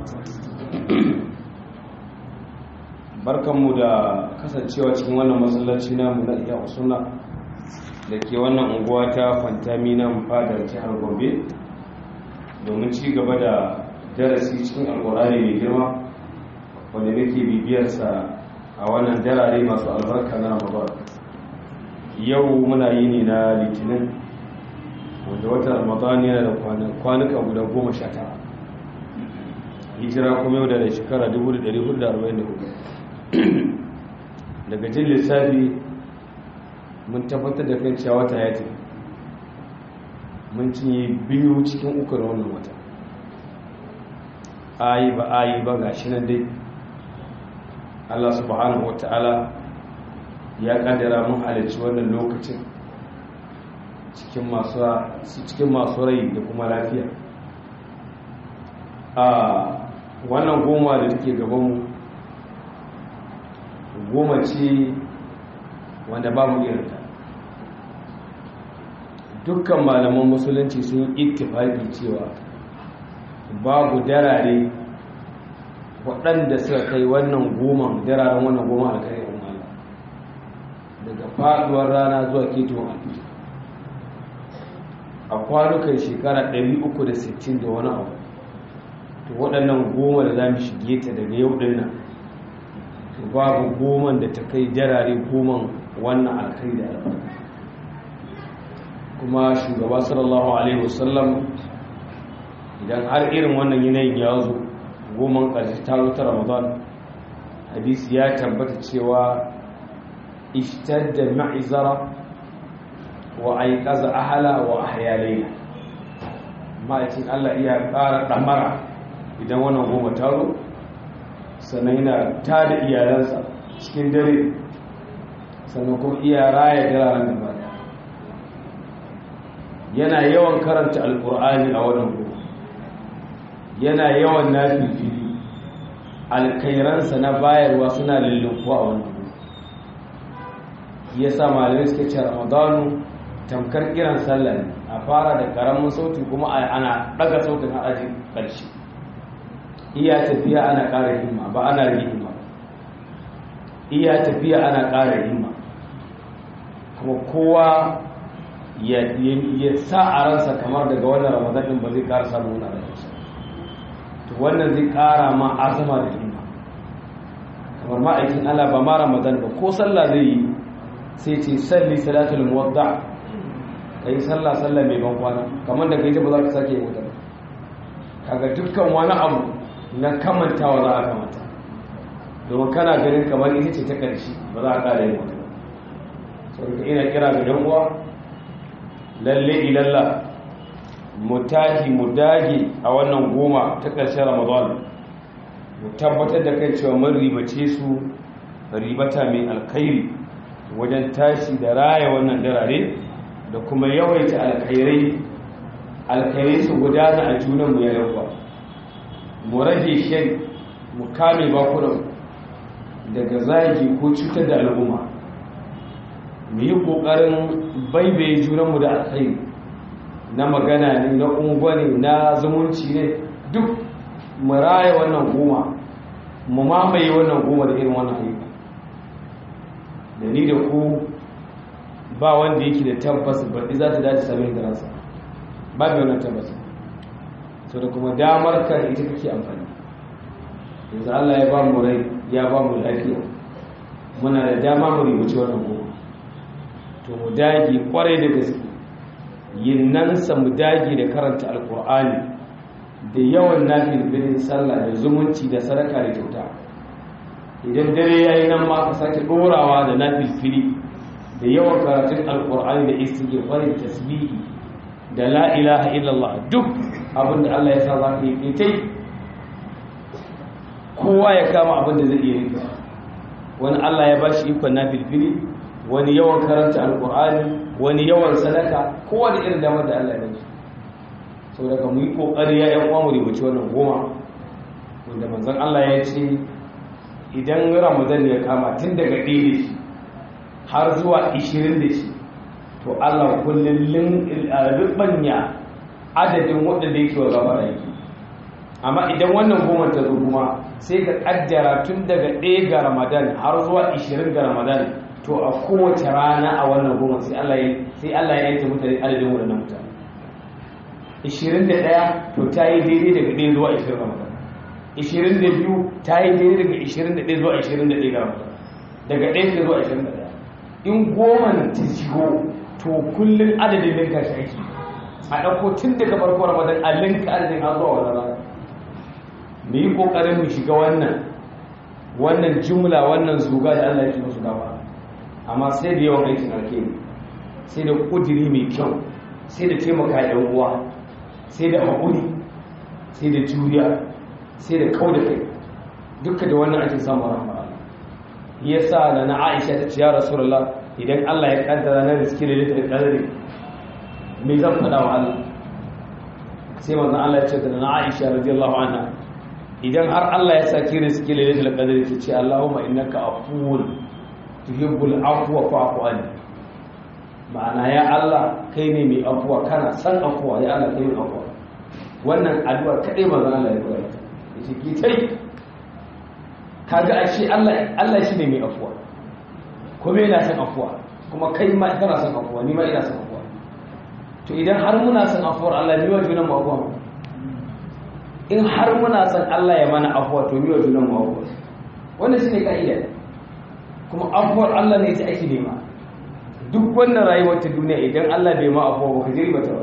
barkanmu da kasancewa cikin wannan masallaci namu na iya usuna da ke wannan unguwa ta fantami na fadar jihar gombe domin ci gaba da darasi cikin alkurani mai girma wanda nake bibiyarsa a wannan darare masu albarka na ramadan yau muna yi ne na litinin wanda wata ramadan yana da kwanuka guda goma sha tara hijira kuma yau da shekara 1444 daga jin lissafi mun tabbatar da kan cewa wata ya tafi mun cinye biyu cikin uku na wannan wata ayi ba ayi ba ga shi nan dai allah subhanahu wata'ala ya kaddara mun halarci wannan lokacin cikin masu rai da kuma lafiya a wannan goma da take gabanmu goma ce wanda babu irinta dukkan malaman musulunci sun ittifaki cewa babu darare waɗanda suka kai wannan goma dararen wannan goma alkhairi Allah daga faɗuwar rana zuwa ketowar alfijir a kwanukan shekara 360 da wani abu to waɗannan goma da za mu shige ta daga yau ɗin nan to babu goman da ta kai jarare goman wannan alkai da albarka kuma shugaba sallallahu alaihi wasallam idan har irin wannan yanayin ya zo goman ƙarshe ta zo ta ramadan hadisi ya tabbata cewa ishtadda ma'izara wa aiqaza ahala wa ahya layla ma'aikin Allah iya ƙara ɗamara idan wannan goma taro sannan yana ta da iyalansa cikin dare sannan kuma iya raya diraren gaba yana yawan karanta alkur'ani a wannan goma yana yawan nafifili alkairansa na bayarwa suna lullunkuwa a wannan goma ya sa malamai suke ce ramadanu tamkar kiran sallah ne a fara da karamin sauti kuma ana daga sautin a ajin ƙarshe iya tafiya ana ƙara himma ba ana rage himma iya tafiya ana ƙara himma kuma kowa ya sa a ransa kamar daga wannan ramadanin ba zai ƙara samun wani rayuwa to wannan zai ƙara ma azama da himma kamar ma'aikin Allah ba ma ramadan ba ko sallah zai yi sai ce salli salatul muwadda kai sallah sallah mai ban kwana kamar da kai ta ba za ka sake yi wuta kaga dukkan wani abu na kamantawa za a kamanta domin kana ganin kamar ita ce ta ƙarshe ba za a ƙara yin wata sau ina kira ga yan uwa lalle ilalla mu tashi mu dage a wannan goma ta ƙarshen ramadan mu tabbatar da kan cewa mun ribace su ribata mai alkhairi wajen tashi da raya wannan darare da kuma yawaita alkhairai alkhairai su gudana a junanmu ya yawa mu rage shan mu kame bakunan daga zagi ko cutar da al'umma mu yi ƙoƙarin baibaye junanmu da alkhairi na magana ne na ungwani na zumunci ne duk mu raya wannan goma mu mamaye wannan goma da irin wannan ayyuka da ni da ku ba wanda yake da tabbas baɗi za ta dace sami da ransa ba da wannan tabbas so da kuma damar ka ita kake amfani yanzu Allah ya ba mu rai ya ba mu lafiya muna da dama mu rubuce wannan goma to mu dage kwarai da gaske yin nan sa mu dage da karanta alkur'ani da yawan nafilin sallah da zumunci da sadaka da kyauta idan dare yayi nan ma ka sake dorawa da nafilfili da yawan karatun alkur'ani da istighfari tasbihi da la ilaha illallah duk abinda Allah ya sa za ka yi kai kowa ya kama abin da zai iya rika wani Allah ya bashi ikon nafilfili wani yawan karanta alkur'ani wani yawan sadaka kowa da irin damar da Allah ya bashi sau daga mu yi kokari ya yan uwa mu rubuci wannan goma wanda manzon Allah ya ce idan ramadan ya kama tun daga ɗaya da shi har zuwa ishirin da shi to Allah kullum rubanya adadin waɗanda yake wa gaba yake amma idan wannan goma ta zo kuma sai ka kaddara tun daga ɗaya ga ramadan har zuwa 20 ga ramadan to a kowace rana a wannan goma sai Allah ya sai Allah ya yanke mutane adadin wannan mutane 21 to ta yi daidai daga ɗaya zuwa 20 ramadan 22 ta yi daidai daga 21 zuwa 21 ga ramadan daga ɗaya zuwa 21 in goma ta shigo to kullum adadin linka shi ake a ɗauko tun daga farko ramadan a linka adadin har zuwa wani rana mu yi ƙoƙarin mu shiga wannan wannan jumla wannan zuga da Allah yake musu gaba amma sai da yawan aikin alkhairi sai da ƙudiri mai kyau sai da taimaka ɗan uwa sai da haƙuri sai da juriya sai da kau da kai duka da wannan ake samun rahama yasa da na Aisha ta ce ya Rasulullah idan Allah ya kaddara na riski da litar kadari me zan faɗa wa Allah sai manzon Allah ya ce da na Aisha radiyallahu anha idan har Allah ya saki riski da litar kadari ki ce Allahumma innaka afuwun tuhibbul afwa fa'fu anni ma'ana ya Allah kai ne mai afuwa kana san afuwa ya Allah kai mai afuwa wannan addu'ar kadai manzon Allah ya koyar yace ki tai kaga ashe Allah Allah shine mai afuwa kuma yana son afuwa kuma kai ma kana son afuwa ni ma ina son afuwa to idan har muna son afuwar Allah ni wa junan mu afuwa in har muna son Allah ya mana afuwa to ni wa junan mu afuwa wannan shine kaida kuma afuwar Allah ne ita ake nema duk wannan rayuwar ta duniya idan Allah bai ma afuwa ba ka je riba ta ba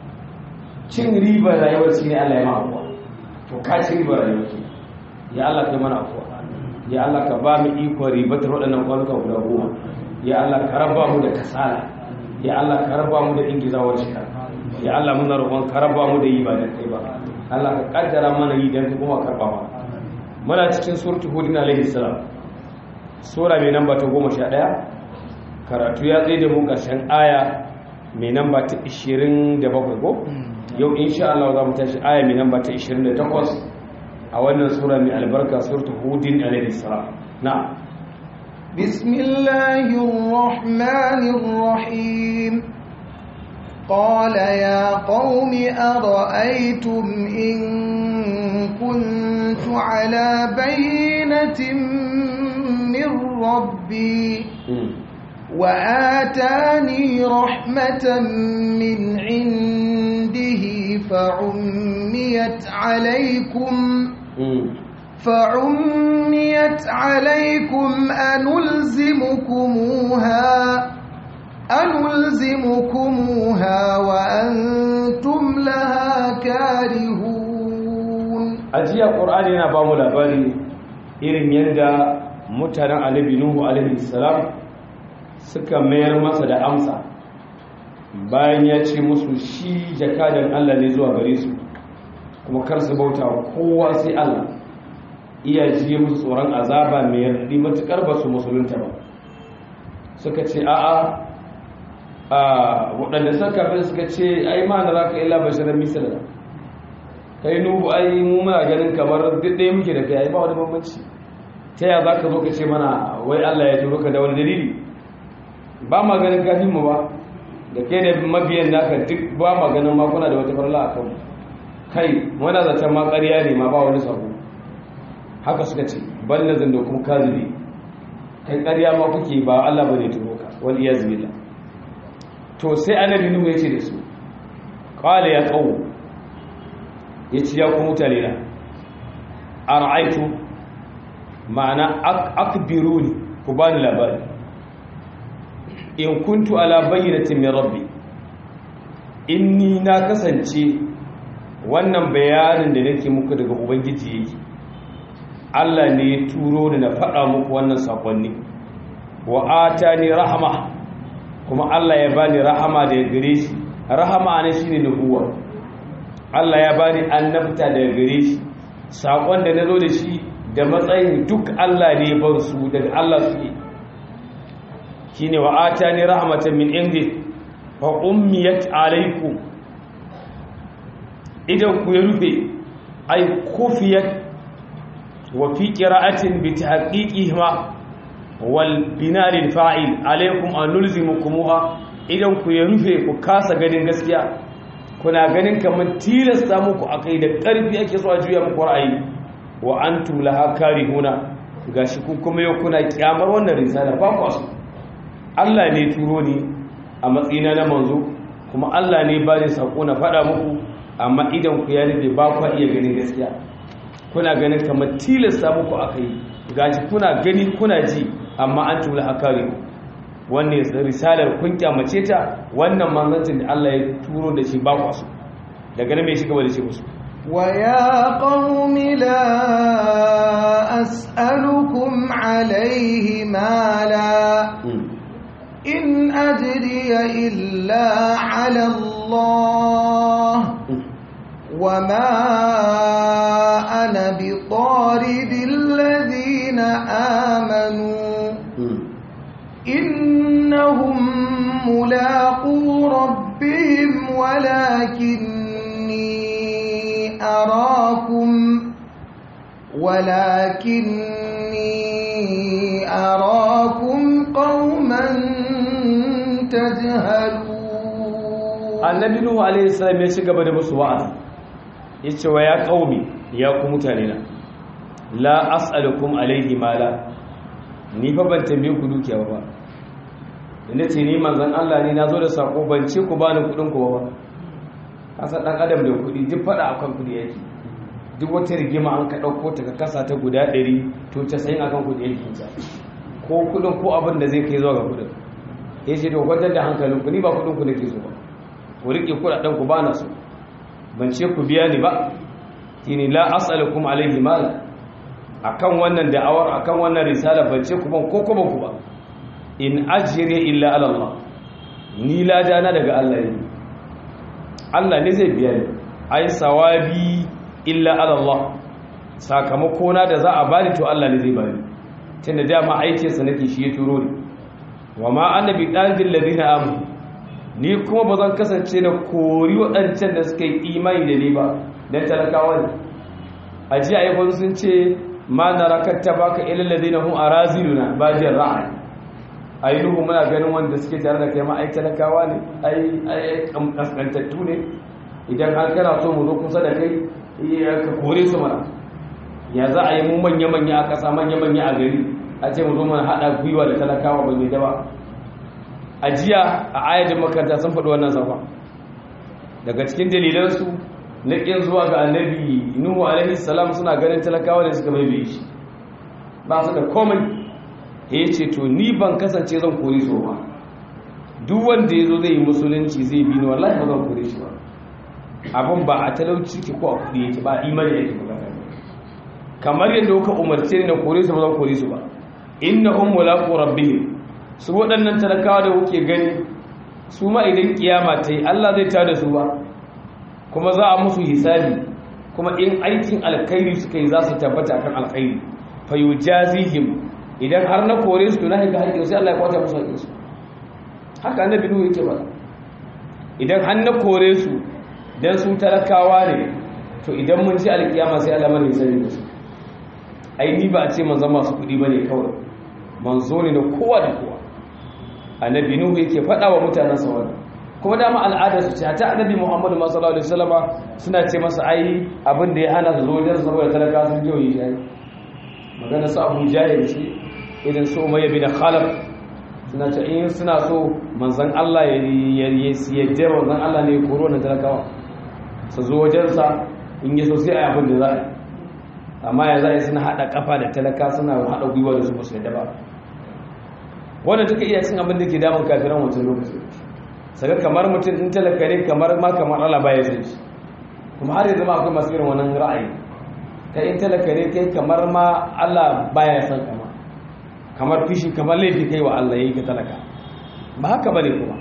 cin ribar rayuwar shine Allah ya ma afuwa to ka ci ribar rayuwar ki ya Allah kai mana afuwa ya Allah ka ba mu ikon ribatar waɗannan kwanuka guda goma ya Allah ka raba mu da kasala ya Allah ka raba mu da ingizawar shika ya Allah muna roƙon ka raba mu da yi ba da kai ba Allah ka kaddara mana yi dan kuma karba ma muna cikin suratul hud alaihi salam sura mai namba ta 11 karatu ya tsaye da mu ƙarshen aya mai namba ta 27 ko yau insha Allah za mu tashi aya mai namba ta 28 a wannan sura mai albarka suratul hudin alaihi salam na'am bismillahir rahmanir rahim قال يا قوم أرأيتم إن كنت على بينة من ربي وآتاني رحمة من عنده فعميت عليكم فعميت عليكم أنلزمكموها أنلزمكموها وأنتم لها كارهون أجي القرآن هنا بامو لباري إرن يندى متنا علي نوح عليه السلام suka mayar masa da amsa bayan ya ce musu shi jakadan Allah ne zuwa gare su kuma kar su bauta kowa sai Allah iya ji musu tsoron azaba mai yardi matukar ba su musulunta ba suka ce a'a a waɗanda suka kafin suka ce ai ma na za ka illa bashirar misali kai nubu ai mu muna ganin kamar duk ɗaya muke da kai ai ba wani bambanci ta yaya za ka zo ka ce mana wai Allah ya turo ka da wani dalili ba ma ganin kafin mu ba da ke da mabiyan naka duk ba ma ganin makuna da wata farla a kanmu kai wani zaton ma ƙarya ne ma ba wani sabo haka suka ce ban na zan da kuma kazibi kai ƙarya ma kuke ba Allah ba ne turo ka wani iya zubila to sai annabi nuhu ya ce da su qala ya qaum ya ce ya ku mutane na ara'aytu ma'ana akbiruni ku bani labari in kuntu ala bayyinatin min rabbi inni na kasance wannan bayanin da nake muku daga ubangiji yake Allah ne ya turo ni na faɗa muku wannan sakonni wa atani rahama kuma Allah ya bani rahama da gare shi rahama ne shine nubuwa Allah ya bani annabta da gare shi sakon da nazo da shi da matsayin duk Allah ne bar su daga Allah su shine wa atani rahmatan min indi fa ummiyat alaykum idan ku ya rufe ay kufiyat wa fi qira'atin bi tahqiqihima wal binaril fa'il alaykum an nulzimukumuha idan ku ya rufe ku kasa ganin gaskiya kuna ganin kamar tilasta muku akai da ƙarfi ake so a juya muku ra'ayi wa antum laha karihuna gashi ku kuma yau kuna kyamar wannan risala ba ku so Allah ne turo ni a matsayina na manzo kuma Allah ne ba ni sako na faɗa muku amma idan ku ya rube ba ku iya ganin gaskiya kuna ganin kamar tilasta muku akai gashi kuna gani kuna ji amma an tula hakari wannan risalar kun kyamace ta wannan manzancin da Allah ya turo da shi ba ku so daga nan me shi gaba da shi musu ويا قوم لا أسألكم عليه مالا إن أجري إلا على الله وما أنا بطارد الذين آمنوا إنهم ملاقو ربهم ولكني أراكم ولكني أراكم قوما تجهلون annabi nuhu alaihi salam ya ci gaba da musu wa'azi yace wa ya qaumi ya ku mutane na la as'alukum alaihi mala ni fa ban tambaye ku dukiya ba inda ce ni manzon Allah ne nazo da sako ban ce ku bani kudin ku ba kasa dan adam da kudi duk fada akan kudi yake duk wata rigima an ka dauko ta ka kasa ta guda 100 to 90 akan kudi yake ta ko kudin ko abin da zai kai zuwa ga kudin yace to gwajar da hankalin ku ni ba kudin ku nake so ba ku riƙe kuɗaɗen ku bana su ban ce ku biya ni ba tini la as'alukum alayhi mal akan wannan da'awar akan wannan risala ban ce ku ban ko kuma ku ba in ajri illa ala Allah ni la dana daga Allah ne Allah ne zai biya ni ai sawabi illa ala Allah sakamako na da za a bani to Allah ne zai bani tunda dama aikin sa nake shi ya turo ni wa ma annabi dalil ladina amanu ni kuma ba zan kasance da kori waɗancan da suka yi imani da ni ba don talakawa ne a ji a yi sun ce ma na rakatta ba ka ilin ladina hun a raziluna ba jin ra'ayi a yi nuhu muna ganin wanda suke tare da kai ma ai talakawa ne ai kaskantattu ne idan har kana so mu zo kusa da kai ka kore su mana ya za a yi mu manya-manya a ƙasa manya-manya a gari a ce mu zo mana haɗa gwiwa da talakawa ba mai daba a jiya a ayatin makaranta sun faɗi wannan safa daga cikin dalilansu na ƙin zuwa ga annabi nuhu alaihi salam suna ganin talakawa da suka baibaye shi ba su da komai ya ce to ni ban kasance zan kori so ba duk wanda ya zo zai yi musulunci zai bi ni wallahi ba zan kore shi ba abin ba a talauci ke ko a kuɗi yake ba imani yake ba kamar yadda kuka umarce ni na kore su ba zan kore su ba innahum mulaqu rabbihim su waɗannan talakawa da kuke gani su ma idan kiyama ta yi Allah zai tada su ba kuma za a musu hisabi kuma in aikin alkhairi suka yi za su tabbata kan alkhairi fa yujazihim idan har na kore su na haka haƙƙin sai Allah ya kwata musu haƙƙin su haka annabi nuhu yake ba idan har na kore su dan su talakawa ne to idan mun ji alkiyama sai Allah mana hisabi da su ai ni ba a ce manzon masu kuɗi bane kawai manzo ne na kowa da kowa annabi nuhu yake faɗa wa mutanen sa wannan kuma dama al'adar su ce ta annabi muhammadu sallallahu alaihi wasallama suna ce masa ai abin da ya hana su zo wajen saboda talaka sun jiwa yi shayi magana su abu jahil ce idan su umayya bin khalaf suna ce in suna so manzon Allah ya yadda manzon Allah ne ya koro wannan talakawa su zo wajensa in yi so sai a abin da za a yi amma ya za a yi suna haɗa kafa da talaka suna haɗa gwiwa da su ba su yadda ba wannan duka iya cin abin da ke damun kafiran wancan lokaci saka kamar mutum in talaka ne kamar ma kamar Allah baya san shi kuma har yanzu ma akwai masu irin wannan ra'ayi kai in talaka ne kai kamar ma Allah baya san kama kamar fishi kamar laifi kai wa Allah yayi ka talaka ba haka bane kuma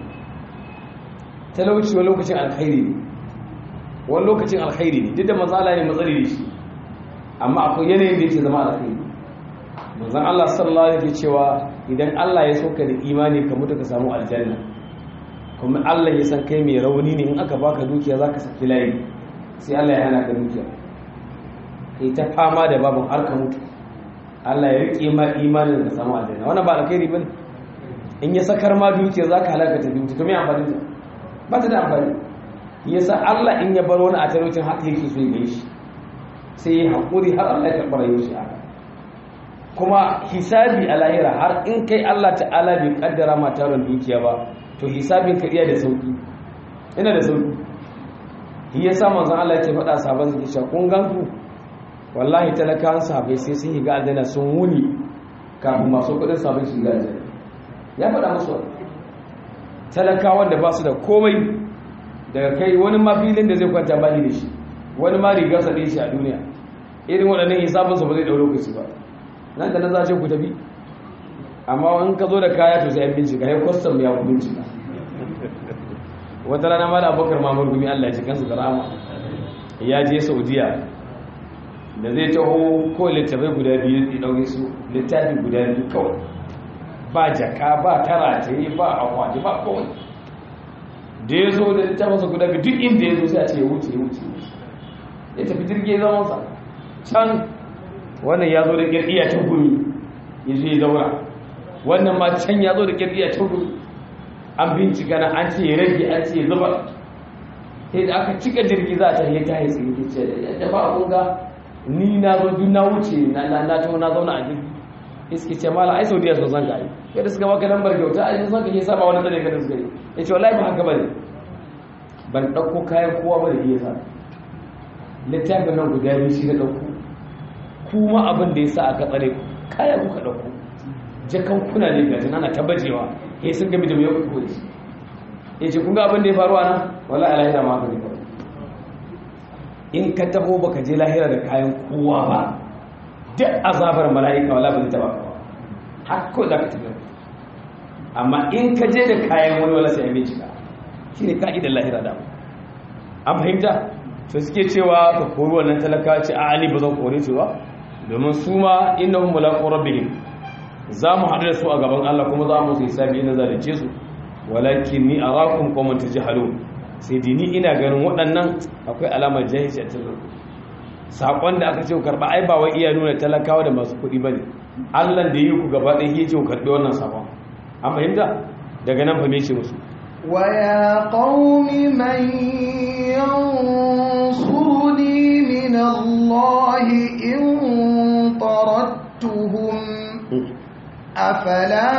talauci wani lokacin alkhairi ne wani lokacin alkhairi ne duk da matsala ne matsali ne shi amma akwai yanayin da yake zama alkhairi manzon Allah sallallahu alaihi cewa idan Allah ya soka da imani ka mutu ka samu aljanna kuma Allah ya san kai mai rauni ne in aka baka dukiya zaka saki layi sai Allah ya hana ka dukiya kai ta fama da babun har ka mutu Allah ya rike ma imanin ka samu aljanna wannan ba alkhairi bane in ya sakar ma dukiya zaka halaka ta dukiya to me amfani ta ba ta da amfani yasa Allah in ya bar wani a talaucin haka yake so ya shi sai ya haƙuri har Allah ya karɓi rayuwar shi haka kuma hisabi a lahira har in kai Allah ta'ala bai kaddara ma taron dukiya ba to hisabin ka iya da sauki ina da sauki shi yasa manzon Allah yake faɗa sabon zaki cewa kun ganku wallahi talakawan sahabbai sai sun yi ga aljanna sun wuni kafin masu kudin sahabbai su ga aljanna ya faɗa musu talakawan da ba su da komai daga kai wani ma filin da zai kwanta bani da shi wani ma rigar sa shi a duniya irin waɗannan hisabin su ba zai ɗau lokaci ba nan da nan za ce ku tafi amma in ka zo da kaya to sai an bincika ya kwastam ya ku bincika wata rana ma da abokar mamar gumi allah ya kansu da rama ya je saudiya da zai taho ko littafai guda biyu ya ɗauke su littafi guda biyu kawai ba jaka ba tara ta yi ba akwati ba kawai da ya zo da littafinsa guda biyu duk inda ya zo sai a ce ya wuce ya wuce ya tafi jirgin zamansa can wannan ya zo da ƙirƙiya ta gumi ya zo ya zaura wannan ma can ya zo da ƙirƙiya ta gumi an bincika na an ce ya rage an ce ya zuba sai da aka cika jirgi za a ta yi ta yi tsinki ce da ba abun ga ni na zo duk na wuce na na taho na zauna a jirgi iske ce mala ai saudiya sun san ka yi kai da suka baka lambar kyauta a yanzu ka ke saba wani tsare ka da suka yi ya ce wallahi ba haka bane ban ɗauko kayan kowa ba da iya sa littafin nan guda biyu shi na ɗauko kuma abin da ya sa aka tsare kaya kuka ɗauko jakan kuna ne gajin ana tabbacewa ya sun gami da mai kuka da shi ya ce kun ga abin da ya faru a nan wala a lahira ma haka ne faru in ka taho baka je lahira da kayan kowa ba duk azabar mala'ika wala ba zai taba ka ba har ko za ka tafi amma in ka je da kayan wani wala sai an bincika shi ne ka'idar lahira da an fahimta to suke cewa ka kori wannan talaka ce a ali ba zan kore su ba domin su ma innahum mulaqu rabbihim za mu haɗu da su a gaban Allah kuma za mu sai sabi ina zalunce su walakin ni arakum qawman tajhalun sai dini ina ganin waɗannan akwai alamar jahilci a cikin sakon da aka ce ku karba ai ba wai iya nuna talakawa da masu kuɗi bane Allah da yi ku gaba ɗaya yake ku karbi wannan sakon an fahimta daga nan fa me ce musu ويا قوم من ينصرني من الله إن طردتهم أفلا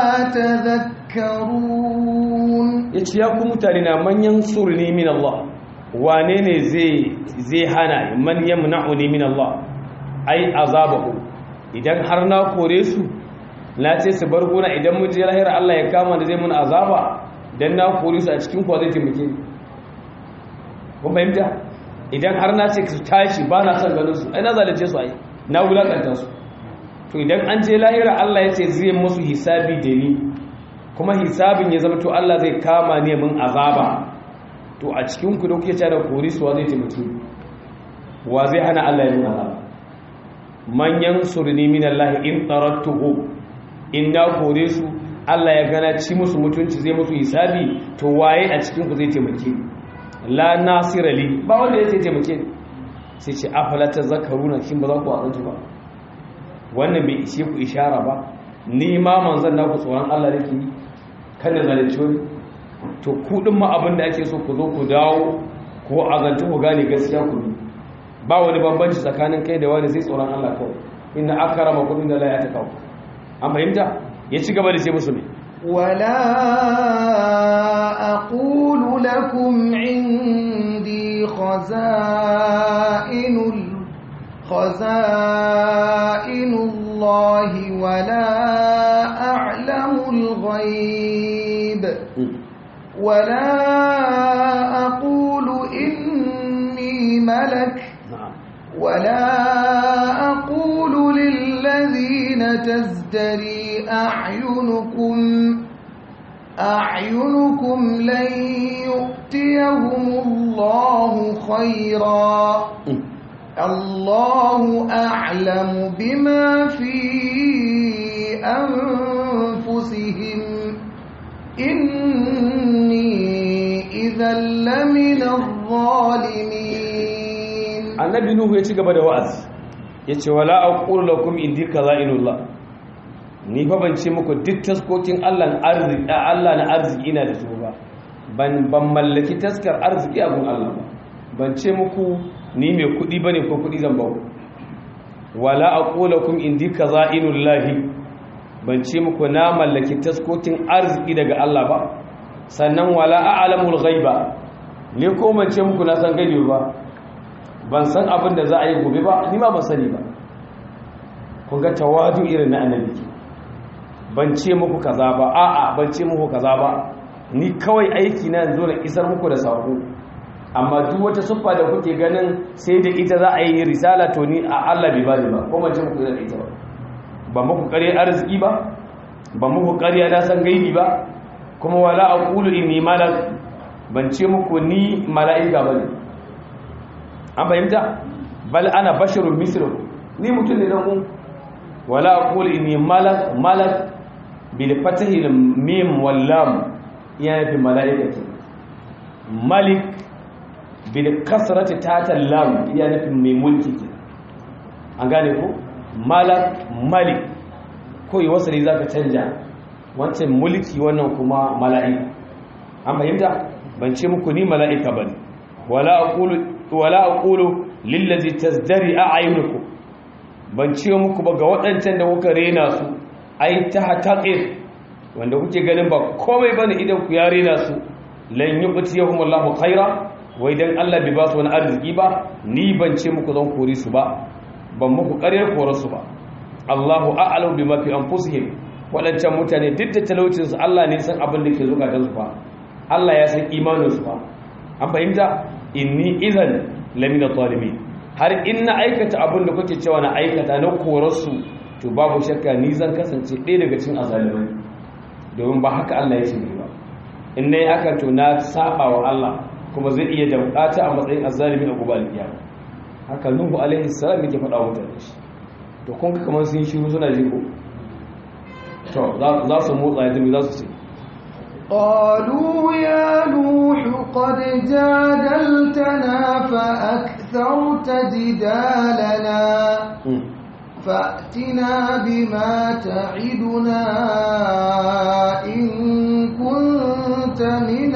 تذكرون yace ya ku mutane na manyan surni min Allah wane ne zai zai hana man yamna'uni min Allah ai azabahu idan har na kore su na ce su bar gona idan mu je lahira Allah ya kama da zai mun azaba dan na kore su a cikin kwa zai taimake ni kun fahimta idan har na ce su tashi ba na son ganin su ai na zalunce su ai na wulakanta su to idan an je lahira Allah ya ce zai musu hisabi da ni kuma hisabin ya zama to Allah zai kama ne mun azaba to a cikin ku da kuke cewa da kore su wa zai taimake ni wa zai hana Allah ya mun azaba manyan surni min Allah in tarattuhu in na kore su Allah ya gana ci musu mutunci zai musu hisabi to waye a cikin ku zai taimake la nasira li ba wanda ya taimake ni sai ce afala tazakkaruna shin ba za ku azantu ba wannan bai ishe ku ishara ba ni ma manzon naku tsoron Allah nake yi kan da zalunci wani to ku din ma abin da ake so ku zo ku dawo ko azantu ku gane gaskiya ku bi ba wani bambanci tsakanin kai da wani sai tsoron Allah kawai inna akramakum inda la yatakaw an fahimta ya ci gaba da ce musu ne ولا أقول لكم عندي خزائن خزائن الله ولا أعلم الغيب ولا أقول إني ملك ولا أقول للذين تزدري أعينكم أعينكم لن يؤتيهم الله خيرا الله أعلم بما في أنفسهم إني إذا لمن الظالمين annabi nuhu ya ci gaba da wa'azi ya ce wala aqulu lakum indi kaza'inullah ni fa ban ce muku duk taskokin Allah arziki Allah na arziki ina da su ba ban ban mallaki taskar arziki abun Allah ba ban ce muku ni mai kudi bane ko kudi zan bawo wala aqulakum indi kazainullahi ban ce muku na mallaki taskokin arziki daga Allah ba sannan wala a'lamul ghaiba ne ko ban ce muku na san gani ba ban san abin da za a yi gobe ba ni ma ban sani ba kun ga tawadu irin na annabi ban ce muku kaza ba a'a ban ce muku kaza ba ni kawai aiki na yanzu na isar muku da sako amma duk wata siffa da kuke ganin sai da ita za a yi risala to ni a Allah bai bani ba ko ban ce muku da ita ba ba muku ƙarya arziki ba ba muku ƙarya na san gaibi ba kuma wala aqulu inni malak ban ce muku ni mala'ika bane an fahimta bal ana basharun mislukum ni mutum ne dan ku wala aqulu inni malak malak bil fatahi al mim wal lam yana fi mala'ikati malik bil kasrati tata lam yana fi mai mulki an gane ko malak malik ko yi wasali zaka canja wancan mulki wannan kuma mala'ika an fahimta ban ce muku ni mala'ika bane wala aqulu wala aqulu lillazi tazdari a'yunukum ban ce muku ba ga waɗancan da kuka rena su ai ta hataqir wanda kuke ganin ba komai bane idan ku ya rena su lan yu'tiyahum Allahu khaira wai dan Allah bai ba su wani arziki ba ni ban ce muku zan kore su ba ban muku ƙaryar kore su ba Allahu a'lamu bima fi anfusihim waɗancan mutane duk da talaucin su Allah ne san abin da ke zukatan su fa Allah ya san imanin su fa an fahimta inni idan lamina zalimin har in na aikata abin da kuke cewa na aikata na korarsu to babu shakka ni zan kasance ɗaya daga cikin azalimai domin ba haka Allah ya ce ba in na yi haka to na saba wa Allah kuma zai iya damƙata a matsayin azalimi a gobe alƙiyama haka nuhu alaihi salam yake faɗa mutane shi to kun ga kamar sun shiru suna jiko to za su motsa ya tafi za su ce قالوا يا نوح قد جادلتنا فأكثرت جدالنا فأتنا بما تعدنا إن كنت من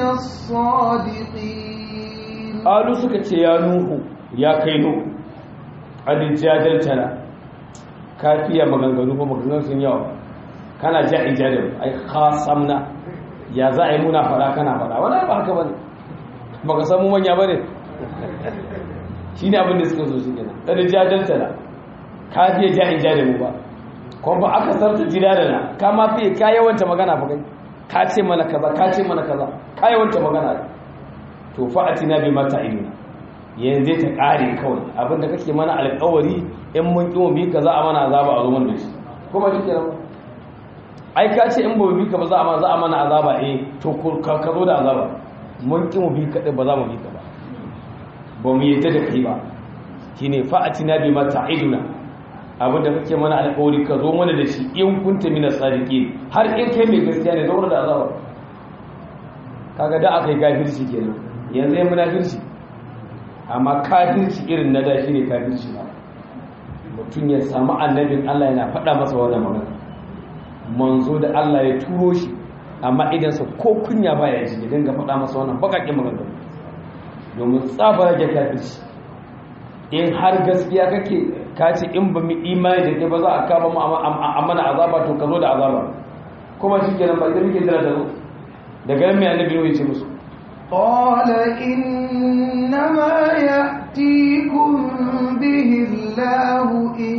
الصادقين قالوا سكت يا نوح يا كينو قد جادلتنا كافية مغنغنو مغنغنو سنياو كان جاء جادل أي خاصمنا ya za a yi muna fada kana fada wani ba haka bane ba ka samu manya ba ne shi ne abin da suka zo shi gina ɗan jajanta na ka fiye ja'in ja da mu ba kuma ba aka sarta jida da na ka ma fiye ka yawanta magana ba kai ka ce mana kaza ka ce mana kaza ka yawanta magana to fa'ati na bi mata ilina yanzu ta ƙare kawai abin da kake mana alƙawari in mun ƙi mu bi kaza a mana azaba a zo mana da shi kuma shi kenan ba ai ka ce in ba mu bi ka ba za a za a mana azaba eh to ka zo da azaba mun ki mu bi ka ba za mu bi ka ba ba mu yadda da kai ba shine fa'atina bima ta'iduna abin da kake mana alƙawari ka zo mana da shi in kunta mina sadiqin har in kai mai gaskiya ne zo da azaba kaga da aka yi kafirci kenan yanzu ya munafirci amma kafirci irin na da shine kafirci ba mutum ya samu annabin Allah yana faɗa masa wannan magana manzo da Allah ya turo shi amma idansa ko kunya baya ji ya dinga faɗa masa wannan bakakin maganganu domin tsabar rage kafirci in har gaskiya kake ka ce in ba mu imani da ke ba za a kama mu a mana azaba to ka zo da azaba kuma shi kenan ba idan muke jira da zo daga nan mai annabi ya ce musu قال إنما يأتيكم به الله إن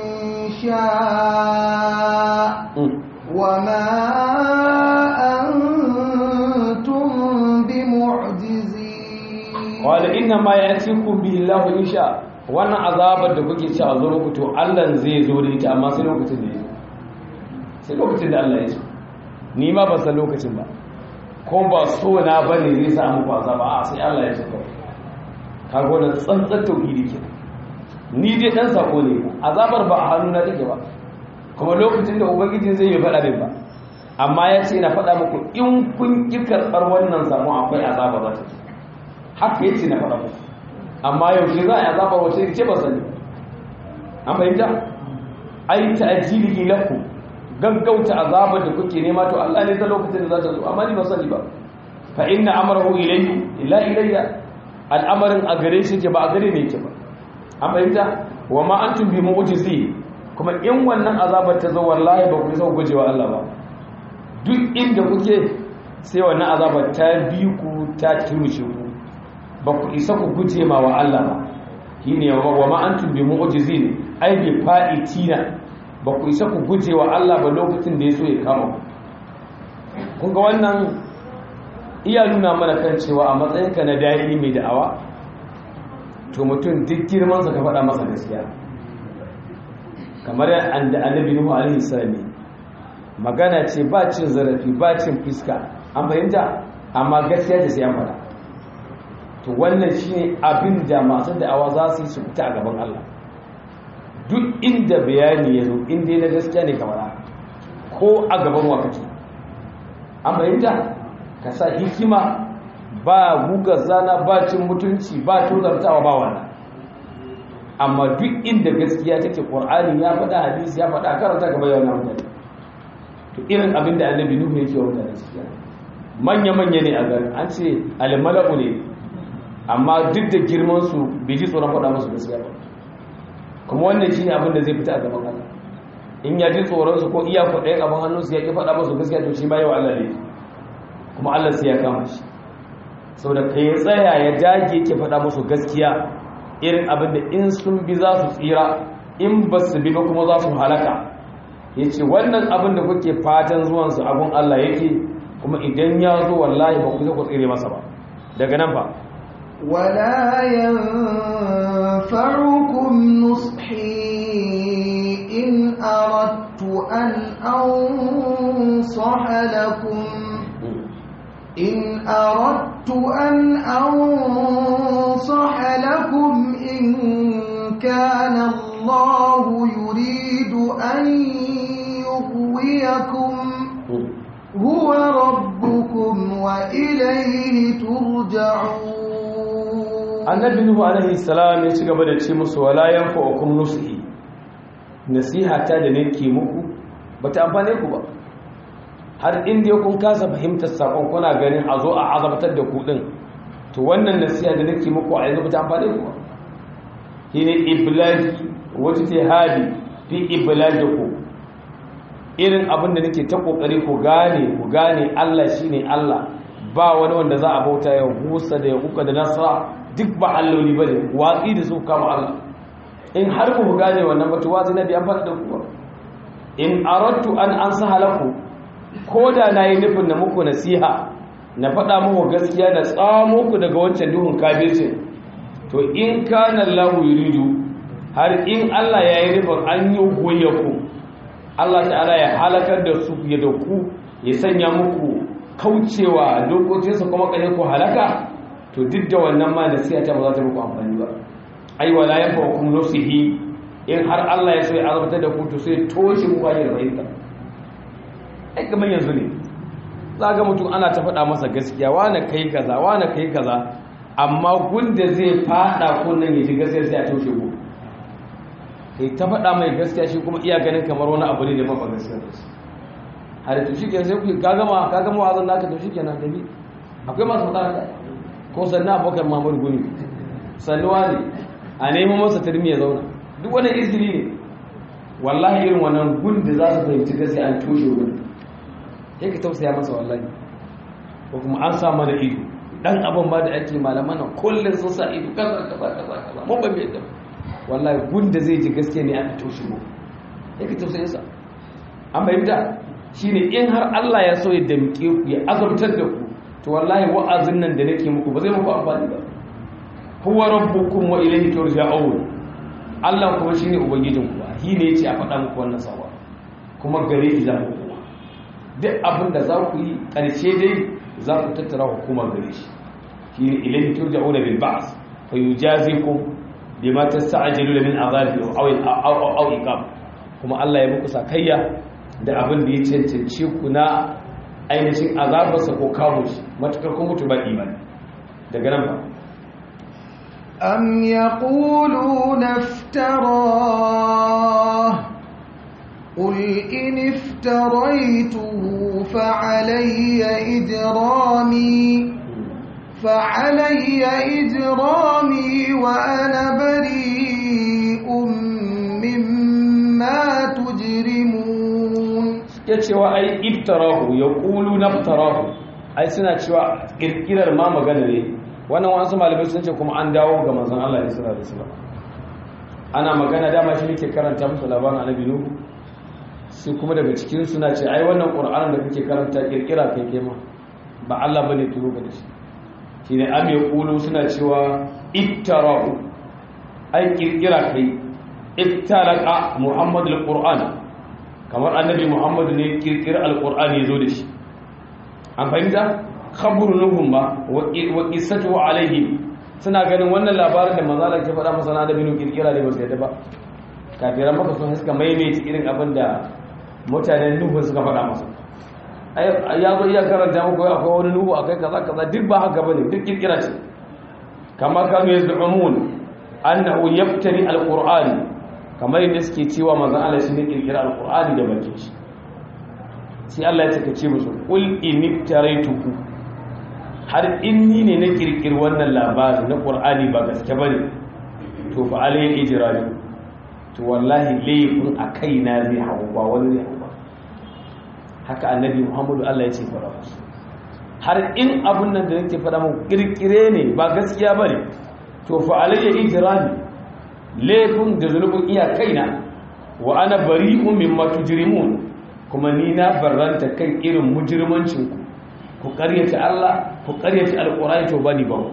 شاء وما أنتم بمعجزين قال إنما يأتيكم به الله إن شاء wannan azabar da kuke ci a zo muku to Allah zai zo da ita amma sai lokacin da ya zo sai lokacin da Allah ya so ni ma ba san lokacin ba ko ba so na bane zai sa muku azaba a sai Allah ya so kaga wannan tsantsar tauhidi kenan ni dai dan sako ne azabar ba a hannuna take ba kuma lokacin da ubangiji zai yi faɗa min ba amma ya ce na faɗa muku in kun ƙi karɓar wannan samu akwai azaba za ta haka ya ce na faɗa muku amma yaushe za a yi azaba wace ce ba sani an fahimta ai ta ajili lakum gaggauta azabar da kuke nema to Allah ne ta lokacin da za ta zo amma ni ba sani ba fa inna amrahu ilayhi illa ilayya al'amarin a gare shi ke ba a gare ne ke ba an fahimta wa ma antum bi mu'jizi kuma in wannan azabar ta zo wallahi ba ku isa ku gujewa Allah ba duk inda kuke sai wannan azabar ta bi ku ta turmushe ku ba ku isa ku guje ma wa Allah ba shine wa ma antum bi mu'jizin ai bi fa'itina ba ku isa ku guje wa Allah ba lokacin da ya so ya kama ku kun ga wannan iya nuna mana kan cewa a matsayinka na da'i mai da'awa to mutum duk girmansa ka faɗa masa gaskiya kamar yadda annabi nuhu alaihi salam magana ce ba cin zarafi ba cin fiska an fahimta amma gaskiya ce sai an faɗa to wannan shine abin da masu da'awa za su yi su fita a gaban Allah duk inda bayani ya zo inda na gaskiya ne kamar ko a gaban wakati an fahimta ka sa hikima ba guga zana ba cin mutunci ba tozartawa ba wannan amma duk inda gaskiya take qur'ani ya faɗa hadisi ya faɗa karanta gaba yau na mutane to irin abin da annabi nuhu yake wa mutane gaskiya manya manya ne a garin an ce almala'u ne amma duk da girman su bai ji tsoron faɗa musu gaskiya ba kuma wannan shine abin da zai fita a gaban Allah in ya ji tsoron su ko iya kwaɗayin abin hannun su ya ki faɗa musu gaskiya to shi ma yawa Allah ne kuma Allah sai ya kama shi saboda kai ya tsaya ya dage ke faɗa musu gaskiya irin abin da in sun bi za su tsira in ba su bi ba kuma za su halaka ya ce wannan abin da kuke fatan zuwansu abin Allah yake kuma idan ya zo wallahi ba ku ku tsire masa ba daga nan ba ولا ينفعكم نصحي إن أردت أن أنصح لكم إن أردت أن أنصح لكم إن كان الله يريد أن يغويكم هو ربكم وإليه ترجعون annabi nuhu alaihi salam ya ci gaba da ce musu wala yanfa'ukum nusihi nasiha ta da nake muku bata amfane ku ba har inda kun kasa fahimtar sakon kuna ganin a zo a azabtar da ku din to wannan nasiha da nake muku a yanzu bata amfane ku ba shine iblaji wata tihadi fi iblaji ku irin abin da nake ta kokari ku gane ku gane Allah shine Allah ba wani wanda za a bauta ya husa da ya kuka da nasara duk ba alloli bane watsi da su kama Allah in har ku gane wannan batu wazi na bi amfani da ku in aradtu an ansaha lakum ko da nayi nufin na muku nasiha na faɗa muku gaskiya da tsamo ku daga wancan duhun kafircin to in kana Allahu yuridu har in Allah ya yi nufin an yi goye ku Allah ta'ala ya halakar da su ya da ku ya sanya muku kaucewa dokokinsa kuma kare ku halaka to duk da wannan ma nasiha ta ba za ta muku amfani ba ai wala yanfa'ukum nusihi in har Allah ya so ya azabtar da ku to sai toshe ku hanyar fahimta ai kamar yanzu ne za ga mutum ana ta faɗa masa gaskiya wane kai kaza wane kai kaza amma gunda zai faɗa kunnan ya ji gaskiya sai a toshe ku kai ta faɗa mai gaskiya shi kuma iya ganin kamar wani abu ne da mafa gaskiya da shi har to shi kenan sai ku ka gama ka gama wazan naka to shi kenan da ni akwai masu faɗa da ko sannan abokan mamar guni sannuwa ne a neman masa turmi ya zauna duk wani izini ne wallahi irin wannan gun da za su fahimci gaskiya an toshe gun sai ka tausaya masa wallahi ko kuma an sa mana ido dan abin ba da ake malaman nan kullum sun sa ido kaza kaza kaza kaza mun ba mai da wallahi gun da zai ji gaskiya ne aka toshe mu sai ka tausaya sa an bayyana shine in har Allah ya so ya damke ku ya azabtar da ku to wallahi wa'azin nan da nake muku ba zai muku amfani ba huwa rabbukum wa ilayhi turja'un Allah kuma shine ubangijin ku shi ne yace a faɗa muku wannan sawa kuma gare shi za ku koma duk abin da za ku yi ƙarshe dai za ku tattara hukumar gare shi shi ne ilayhi turja'una bil ba's fa yujazikum bima tasta'jilu min azabi aw aw aw iqam kuma Allah ya muku sakayya da abin da ya cancance ku na ainihin azabarsa ko kawo shi matukar kun mutu ba imani daga nan ba أم يقولون افتراه قل إن افتريته فعلي إجرامي فعلي إجرامي وأنا بريء مما تجرمون ya cewa ai iftarahu ya ƙulu naftarahu ai suna cewa ƙirƙirar ma magana ne wannan wasu malamai sun ce kuma an dawo ga manzon Allah sallallahu alaihi wasallam ana magana dama shi nake karanta musu labarin annabi nuhu sai kuma daga cikin suna ce ai wannan qur'anin da kake karanta kirkira kai kai ma ba Allah bane turo ka da shi shine am yaqulu suna cewa ittarahu ai kirkira kai ittaraqa muhammad alquran kamar annabi muhammad ne kirkira alqur'ani yazo da shi an fahimta khabru nuhum ba wa qissatu alaihi suna ganin wannan labarin da manzala ke faɗa masa na da binu kirkira ne ba su yadda ba kafiran maka sun suka maimaita irin abin da mutanen nuhu suka faɗa masa ya zo iya karanta muku akwai wani nuhu akai kaza kaza duk ba haka bane duk kirkira ce kama kanu yazdumun annahu yaftari alqur'ani kamar yadda suke cewa manzon Allah shi ne kirkira alqur'ani da bakin shi sai Allah ya take ce musu qul iniftaraytuhu har inni ne na kirkir wannan labari na qur'ani ba gaske bane to fa alayhi ijrami to wallahi laifin a kaina zai hau ba wani zai hau ba haka annabi muhammadu allah ya ce fara musu har in abun nan da nake fada mun kirkire ne ba gaskiya ba ne to fa alayya ijrami laifin da zunubin iya kaina wa ana bari'un mimma tujrimun kuma ni na barranta kan irin mujrimancin ku ku karyata Allah ku karyata alqur'ani to bani ba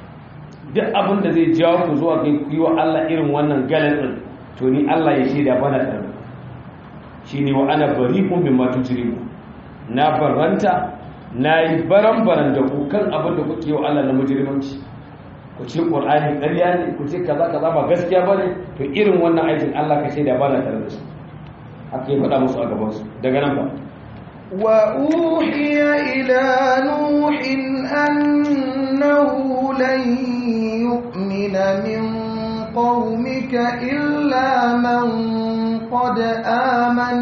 duk abin da zai jawo ku zuwa ga ku yi wa Allah irin wannan galatsin to ni Allah ya shaida bana tare shine wa ana bari'un mimma tujrimu na baranta nayi baran-baran da ku kan abin da kuke wa Allah na mujrimanci ku ce Qur'ani ƙarya ne ku ce kaza kaza ba gaskiya bane to irin wannan aikin Allah ka shaida bana tare da su haka ya faɗa musu a gaban su daga nan ba وأوحي إلى نوح أنه لن يؤمن من قومك إلا من قد آمن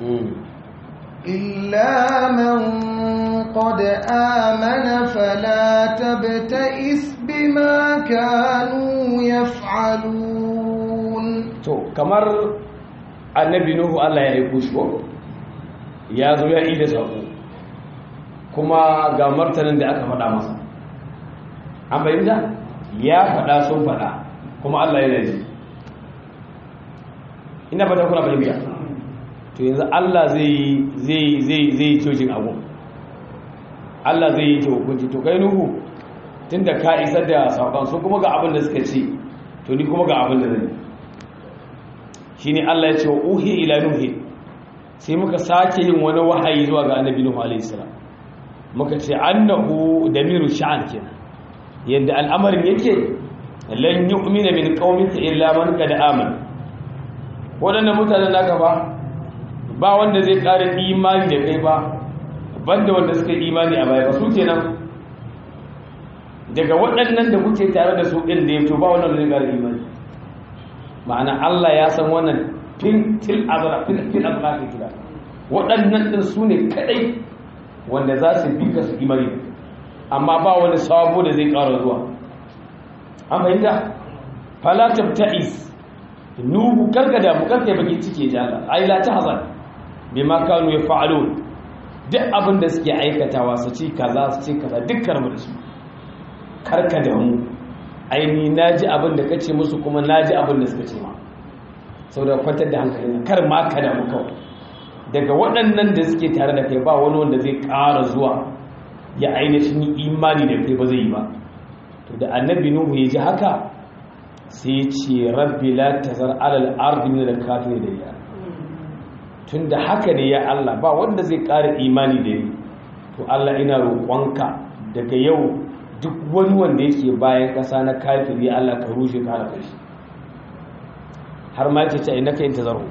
إلا من قد آمن فلا تبتئس بما كانوا يفعلون to kamar annabi nuhu Allah ya aiko shi ko ya zo ya yi da sako kuma ga martanin da aka faɗa masa an bayyana ya faɗa sun faɗa kuma Allah yana ji ina fata kuna fahimta to yanzu Allah zai zai zai zai cocin abu Allah zai yi hukunci to kai nuhu tunda ka isar da sakon su kuma ga abin da suka ce to ni kuma ga abin da zai shine Allah ya ce wa uhi ila nuhi sai muka sake yin wani wahayi zuwa ga annabi nuhu alaihi salam muka ce annahu damiru sha'an kenan yadda al'amarin yake lan yu'mina min qaumika illa man qad amana wadannan mutanen naka ba ba wanda zai ƙara imani da kai ba banda wanda suka imani a baya ba su kenan daga waɗannan da kuke tare da su ɗin da ya fito ba wannan zai ƙara imani ma'ana Allah ya san wannan fil til azra fil fil azra ke kira waɗannan ɗin su ne kadai wanda za su bi ka su imani amma ba wani sabo da zai ƙara zuwa an fahimta fala tabta'is nuhu karkada mu karkai baki cike jala ai la tahzan bima kanu yaf'alun duk abin da suke aikatawa su ci kaza su ci kaza dukkan mu da su karkada mu ai ni naji abin da kace musu kuma naji abin da suka ce ma saboda kwantar da hankali kar ma ka da mu kawai daga waɗannan da suke tare da kai ba wani wanda zai ƙara zuwa ya ainihin imani da kai ba zai yi ba to da annabi nuhu ya ji haka sai ya ce rabbi la tazar alal ardi min al kafir da ya tunda haka ne ya Allah ba wanda zai ƙara imani da ni to Allah ina roƙonka daga yau duk wani wanda yake bayan ƙasa na kafiri Allah ka rushe ka halaka shi har ma yake ce innaka in tazarhu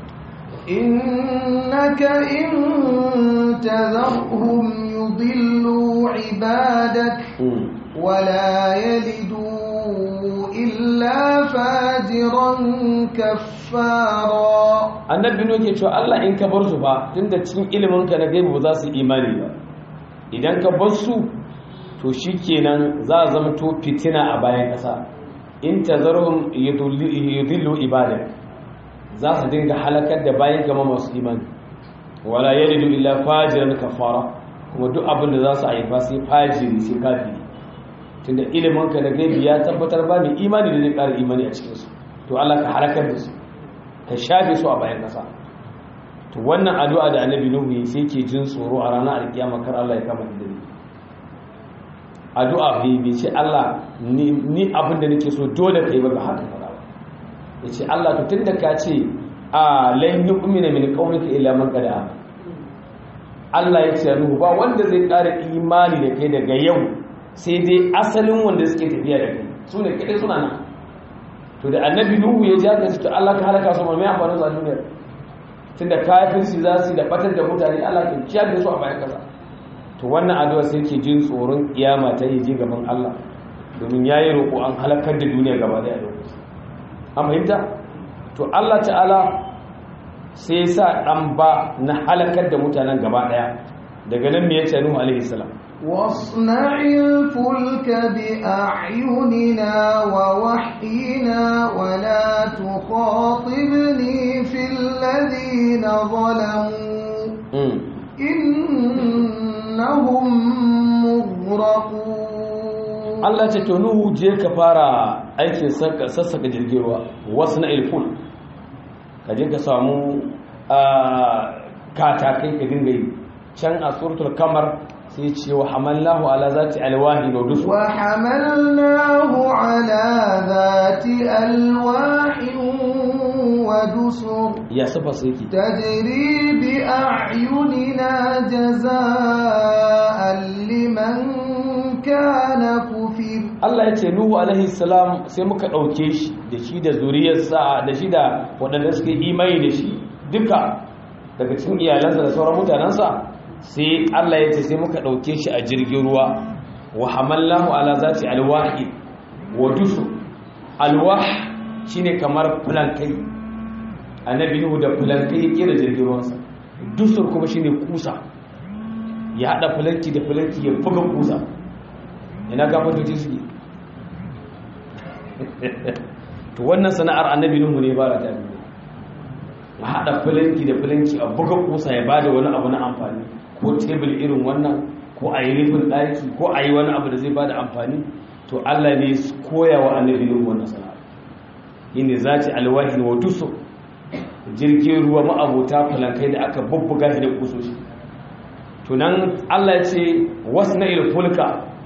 إنك إن تذرهم يضلوا عبادك ولا يلدوا إلا فاجرا كفارا annabi nuhu ke cewa Allah in ka bar su ba tunda cikin ilimin ka na gaibu ba za su imani ba idan ka bar su to shikenan za a zama to fitina a bayan kasa in tazarhum yudillu ibadak za su dinga halakar da bayan gama masu imani wala yalidu illa fajiran kafara kuma duk abin da za su haifa sai fajiri sai kafiri tunda ilimin ka da gaibi ya tabbatar ba mai imani da zai ƙara imani a cikinsu to Allah ka halakar da su ka shafe su a bayan ƙasa to wannan addu'a da annabi nuhu yi sai ke jin tsoro a ranar alkiyama kar Allah ya kama da ni addu'a bai bai ce Allah ni abin da nake so dole kai ba ga haka fara ba yace Allah to tunda ka ce a lan yu'mina min qaumika illa man qad amana Allah ya ce nuhu ba wanda zai ƙara imani da kai daga yau sai dai asalin wanda suke tafiya da kai su ne kaɗai suna nan to da annabi nuhu ya ja gaske Allah ka halaka su mai amfani su a duniya tunda kafirci za su da batar da mutane Allah ka kiyar da su a bayan kasa to wannan addu'a sai ke jin tsoron kiyama ta yi je gaban Allah domin yayi roƙo an halakar da duniya gaba da lokaci an fahimta to Allah ta'ala sai sa dan ba na halakar da mutanen gaba daya daga nan me ya ce Nuhu alaihi salam واصنع الفلك بأعيننا ووحينا ولا تخاطبني في الذين ظلموا إنهم مغرقون Allah ce to Nuhu je ka fara aikin sassaka jirgin ruwa wasu na ilful ka je ka samu katakai ka dinga yi can a suratul kamar sai ce wa hamallahu ala zati alwahi wa dusur wa hamalnahu ala zati alwahi wa dusur ya sifa sai ki tajri bi a'yunina jazaa'an liman kana kufir Allah ya ce Nuhu alaihi salam sai muka dauke shi da shi da zuriyarsa da shi da waɗanda suka yi imani da shi duka daga cikin iyalansa da sauran mutanensa sai Allah ya ce sai muka ɗauke shi a jirgin ruwa wa hamallahu ala zati alwahi wa dusu alwah shine kamar fulankai annabi nuhu da fulankai ya kera jirgin ruwansa dusur kuma shine kusa ya hada fulanki da fulanki ya buga kusa ina gafantoci suke to wannan sana'ar annabi nuhu ne ba da ta a haɗa filanki da filanki a buga kusa ya bada wani abu na amfani ko tebul irin wannan ko a yi rufin ɗaki ko a yi wani abu da zai bada amfani to allah ne koya wa annabi nuhu wannan sana'a yi ne za ci alwahi wa duso jirgin ruwa ma'abota filankai da aka bubbuga shi da kusoshi to nan allah ya ce wasu na ilfulka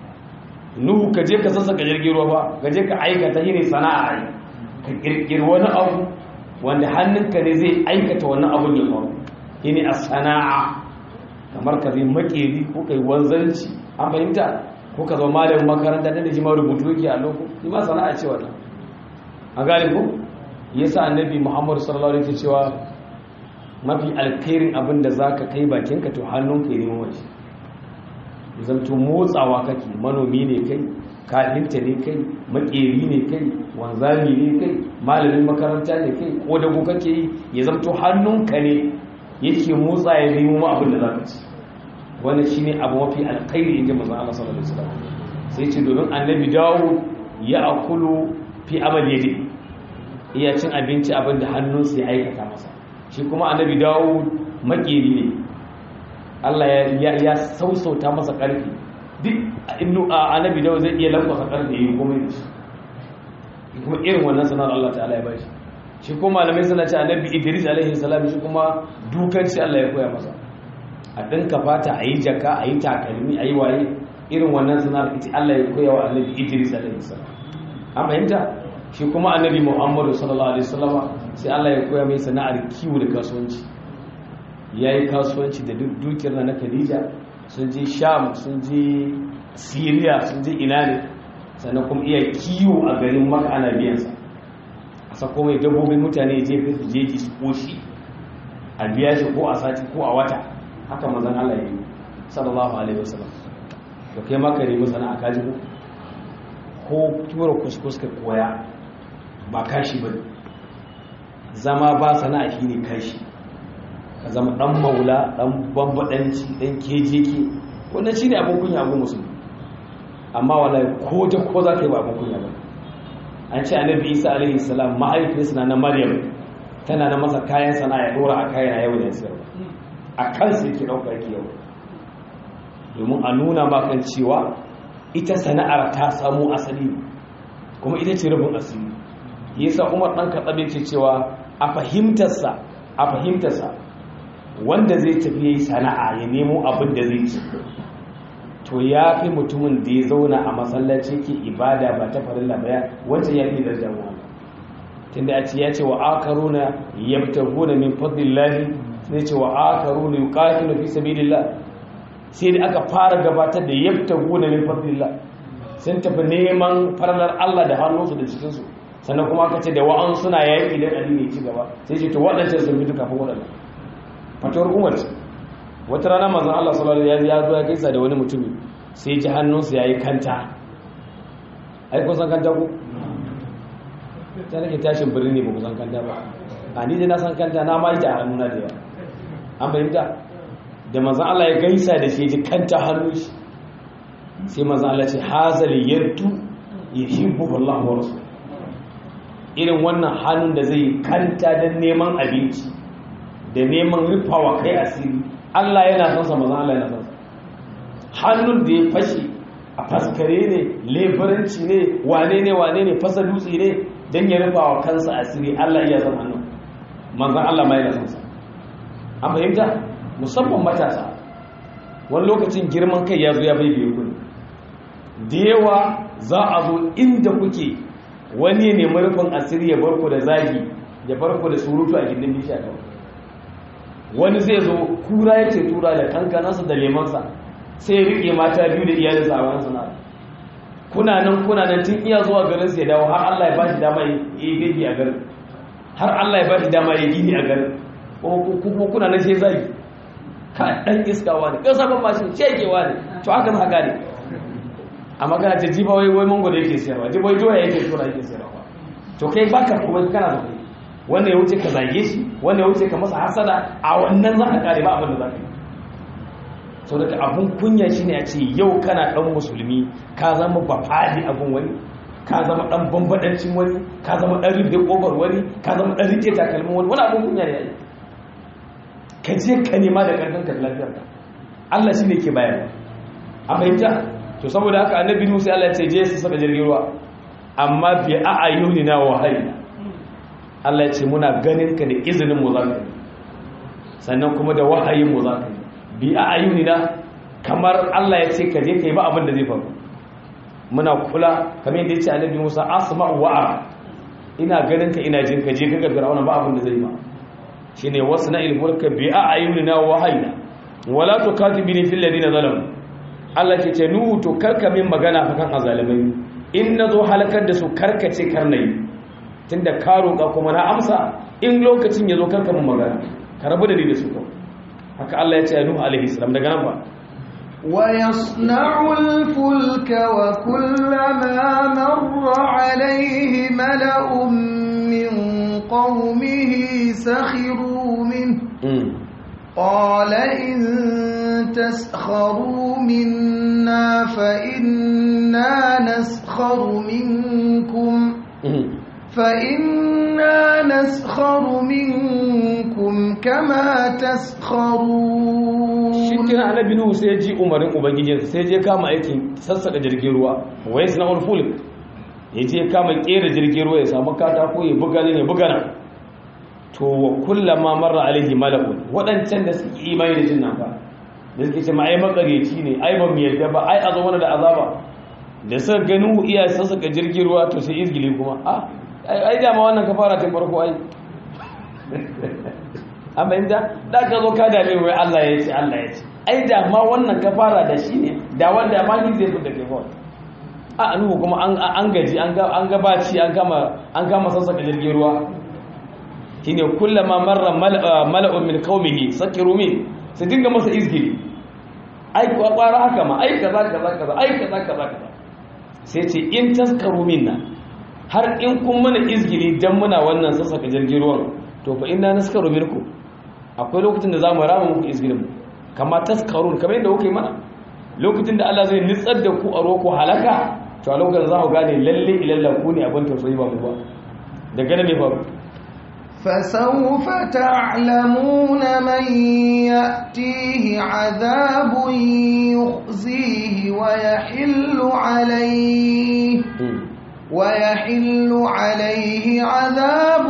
nuhu ka je ka sassaka jirgin ruwa ba ka je ka aikata yi ne sana'a ka ƙirƙiri wani abu wanda hannunka ne zai aikata wannan abin ya faru shi ne a sana'a kamar ka zai makeri ko kai wanzanci an fahimta ko ka zama malamin makaranta da ji ma rubutu yake a loko shi ma sana'a ce wannan a gane ko yasa annabi muhammadu sallallahu alaihi wasallam cewa mafi alkhairin abin da zaka kai bakinka to hannunka ya nemo mace zanto motsawa kake manomi ne kai kafinta ne kai makeri ne kai wanzami ne kai malamin makaranta ne kai ko dago kake yi ya zamto hannunka ne yake motsa ya nemo ma abin da za ka ci wannan shine abu mafi alkhairi inji manzon Allah sallallahu alaihi wasallam sai ce domin annabi dawo ya akulu fi amal yadi iya cin abinci abin da hannunsa ya aikata masa shi kuma annabi dawo makeri ne Allah ya ya sausauta masa karfi duk innu annabi dawo zai iya lankwasa karfi yayi komai da shi kuma irin wannan sanar Allah ta'ala ya bashi shi kuma malamai suna ce annabi Idris alaihi salam shi kuma dukanci Allah ya koya masa a dinka fata a yi jaka a yi takalmi a yi waye irin wannan sanar ita Allah ya koya wa annabi Idris alaihi salam an fahimta shi kuma annabi Muhammadu sallallahu alaihi wasallama sai Allah ya koya mai sana'ar kiwo da kasuwanci yayi kasuwanci da dukiyar na Khadija sun je Sham sun je Syria sun je ina ne sannan kuma iya kiwo a garin maka ana biyansa a sako mai dabbobin mutane je fi su jeji su koshi a biya shi ko a sati ko a wata haka mazan Allah ya yi sallallahu alaihi wasallam da kai maka nemi sana'a kaji ko ko tura kuskus ka koya ba kashi ba zama ba sana'a shi ne kashi ka zama dan maula dan bambadanci dan kejeke wannan shi ne abin kunya abin musulmi amma wallahi ko ta ko za ka yi ba abin kunya ba an ce annabi isa alaihi salam ma'aikinsa na maryam tana na masa kayan sana'a ya dora a kayan yau da sayarwa a kansa yake ɗauka yake yau domin a nuna makan cewa ita sana'ar ta samu asali kuma ita ce rufin asiri yasa umar ɗan kaɗaɓe ce cewa a fahimtarsa a fahimtarsa wanda zai tafi yi sana'a ya nemo abin da zai ci to ya fi mutumin da ya zauna a masallaci ke ibada ba ta farilla ba wancan ya fi darajar mu tunda a ce ya ce wa akaruna yabtaguna min fadlillahi sai ce wa akaruna yuqatilu fi sabilillah sai da aka fara gabatar da yabtaguna min fadlillah sun tafi neman farlar Allah da hannunsu da cikinsu sannan kuma aka ce da wa'an suna yaƙi da addini ci gaba sai ce to waɗancan sun fito kafin waɗannan fatuwar umar ce wata rana mazan Allah sallallahu alaihi ya zo ya gaisa da wani mutumi sai ji hannunsa yayi kanta ai kun san kanta ku ta nake tashin birni ba ku san kanta ba a ni dai na san kanta na ma yi ta hannuna da yawa an bayyanta da mazan Allah ya gaisa da shi ji kanta hannun shi sai mazan Allah ce hazali yaddu yuhibbu Allah wa rasul irin wannan hannun da zai kanta don neman abinci da neman rufawa kai asiri Allah yana son sa mazan Allah yana son sa hannun da ya fashe a faskare ne leburanci ne wane ne wane ne fasa dutse ne don ya rufawa kansa asiri Allah iya son hannun manzan Allah ma yana son sa an fahimta musamman matasa wani lokacin girman kai ya zo ya bai biyu kuni da yawa za a zo inda kuke wani ne marufin asiri ya barko da zagi ya barko da surutu a gindin bishiya kawai wani zai zo kura yake tura da kankanansa da lemansa sai ya riƙe mata biyu da iyalinsa a wani sana'a kuna nan kuna nan tun iya zuwa garin sai dawo har Allah ya ba shi dama ya yi gigi a garin har Allah ya ba shi dama ya gini a garin kuma kuna nan sai zagi ka dan iskawa ne kasa ban mashin shekewa ne to haka na haka ne a magana ta jiba wai wai mango da yake siyarwa jiba wai doya yake tura yake siyarwa to kai baka kuma kana da kai wanda ya wuce ka zage shi wanda ya wuce ka masa hasada a wannan za ka kare ba abin da za ka yi sau daga abun kunya shine a ce yau kana dan musulmi ka zama bafadi abun wani ka zama dan bambadancin wani ka zama dan rufe kofar wani ka zama dan rike takalmin wani wani abun kunya ne yayi ka je ka nema da karfin ka lafiyar ka Allah shine ke bayarwa a fahimta to saboda haka annabi Musa Allah ya ce je su saka jirgin ruwa amma bi a'ayunina wa hayna Allah ya ce muna ganin ka da izinin mu zaka sannan kuma da wahayin mu zaka bi a'ayunina kamar Allah ya ce ka je kai ba abin da zai faru muna kula kamar yadda ya ce annabi Musa asma'u wa ara ina ganin ka ina jin ka je ka ga Fir'auna ba abin da zai ma shine wasna'il mulka bi a'yunina wa hayna wala tukatibini fil ladina zalamu Allah ke ce nuhu to karka min magana fa kan azalimai in nazo halakar da su karkace karnayi tunda ka roƙa kuma na amsa in lokacin yazo karka min magana ka rabu da ni da su haka Allah ya ce nuhu alaihi salam daga nan ba ويصنع الفلك وكلما مر عليه ملأ من قومه سخروا منه قال إن تسخروا منا فإنا نسخر منكم فإنا نسخر منكم كما تسخرون shikin annabi nuhu sai ji umarin ubangijinsa sai je kama aikin sassaka jirgin ruwa wa yasna ulfulk ya je kama kera jirgin ruwa ya samu katako ya buga ne ya buga nan to wa kullama marra alaihi malakun waɗancan da suke imani da jin nan fa da suke ce ma ai makareci ne ai ba mu yarda ba ai a zo mana da azaba da suka gani iya sassaka jirgin ruwa to sai izgili kuma a ai dama wannan ka fara tun farko ai an fahimta da ka zo ka dame wai Allah ya ce Allah ya ce ai da ma wannan ka fara da shi ne da wanda ma ni zai fita kai kawai a nuhu kuma an gaji an ga baci an kama an kama sassaka jirgin ruwa shine kullama marra mala'un min qaumihi sakiru min su dinga masa izgili ai kwara haka ma ai kaza kaza kaza ai kaza kaza kaza sai ce in taskaru minna har in kun mana izgili dan muna wannan sassaka jirgin ruwan to fa inna naskaru minkum akwai lokacin da zamu rama muku izgilin mu kama taskarun kamar yadda kuka yi mana lokacin da Allah zai nitsar da ku a ruwa ko halaka to a lokacin za ku gane lalle ilalla ku ne abin tausayi ba mu ba daga nan me faru فسوف تعلمون من يأتيه عذاب يخزيه ويحل عليه ويحل عليه عذاب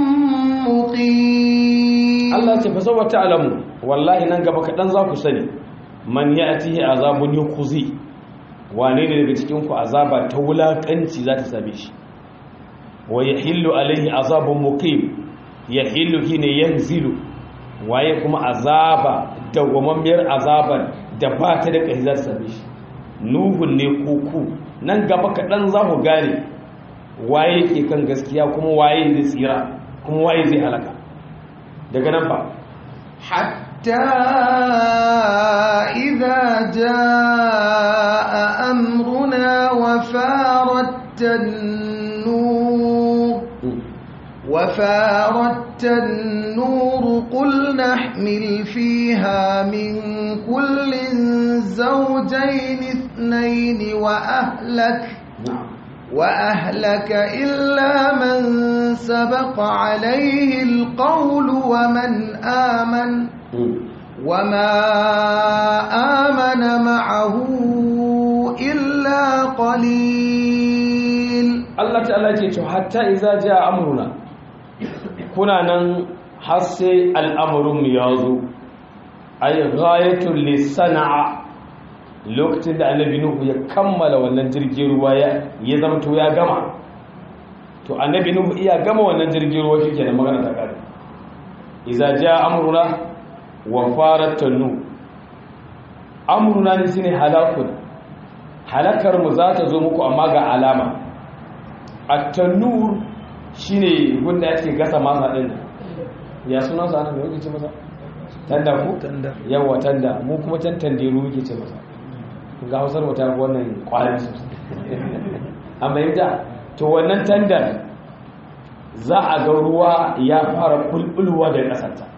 مقيم Allah ce fa sawfa ta'lamu wallahi nan gaba kadan za ku sani man ya'tihi azabun yukhzi wane ne daga cikin ku azaba ta wulakanci za ta same shi wa yahillu alaihi azabun muqim yahillu hine yanzilu waye kuma azaba dawwamammiyar azaban da ba ta da kai za ta same shi nuhun ne kuku nan gaba kadan za ku gane waye ke kan gaskiya kuma waye zai tsira kuma waye zai halaka daga nan ba حتى إذا جاء أمرنا وفارت النور وفارت النور قل نحمل فيها من كل زوجين اثنين وأهلك وأهلك إلا من سبق عليه القول ومن آمن وما آمن معه إلا قليل Allah ta'ala ce to hatta iza jaa amruna kuna nan har sai al'amarin mu ya zo ay ghayatul lisana'a lokacin da annabi nuhu ya kammala wannan jirgin ruwa ya ya zama to ya gama to annabi nuhu iya gama wannan jirgin ruwa shi kenan magana ta kare iza jaa amruna wa farat tanu amruna ne shine halakun halakar mu za ta zo muku amma ga alama at-tanur shine gunda yake gasa masa din ya sunan sa ne yake ce masa tanda ku Tanda. yawa tanda mu kuma can tanderu yake ce masa ga hausar mu ta fi wannan kwarin sosai amma yadda to wannan tandar za a ga ruwa ya fara bulbulwa da kasarta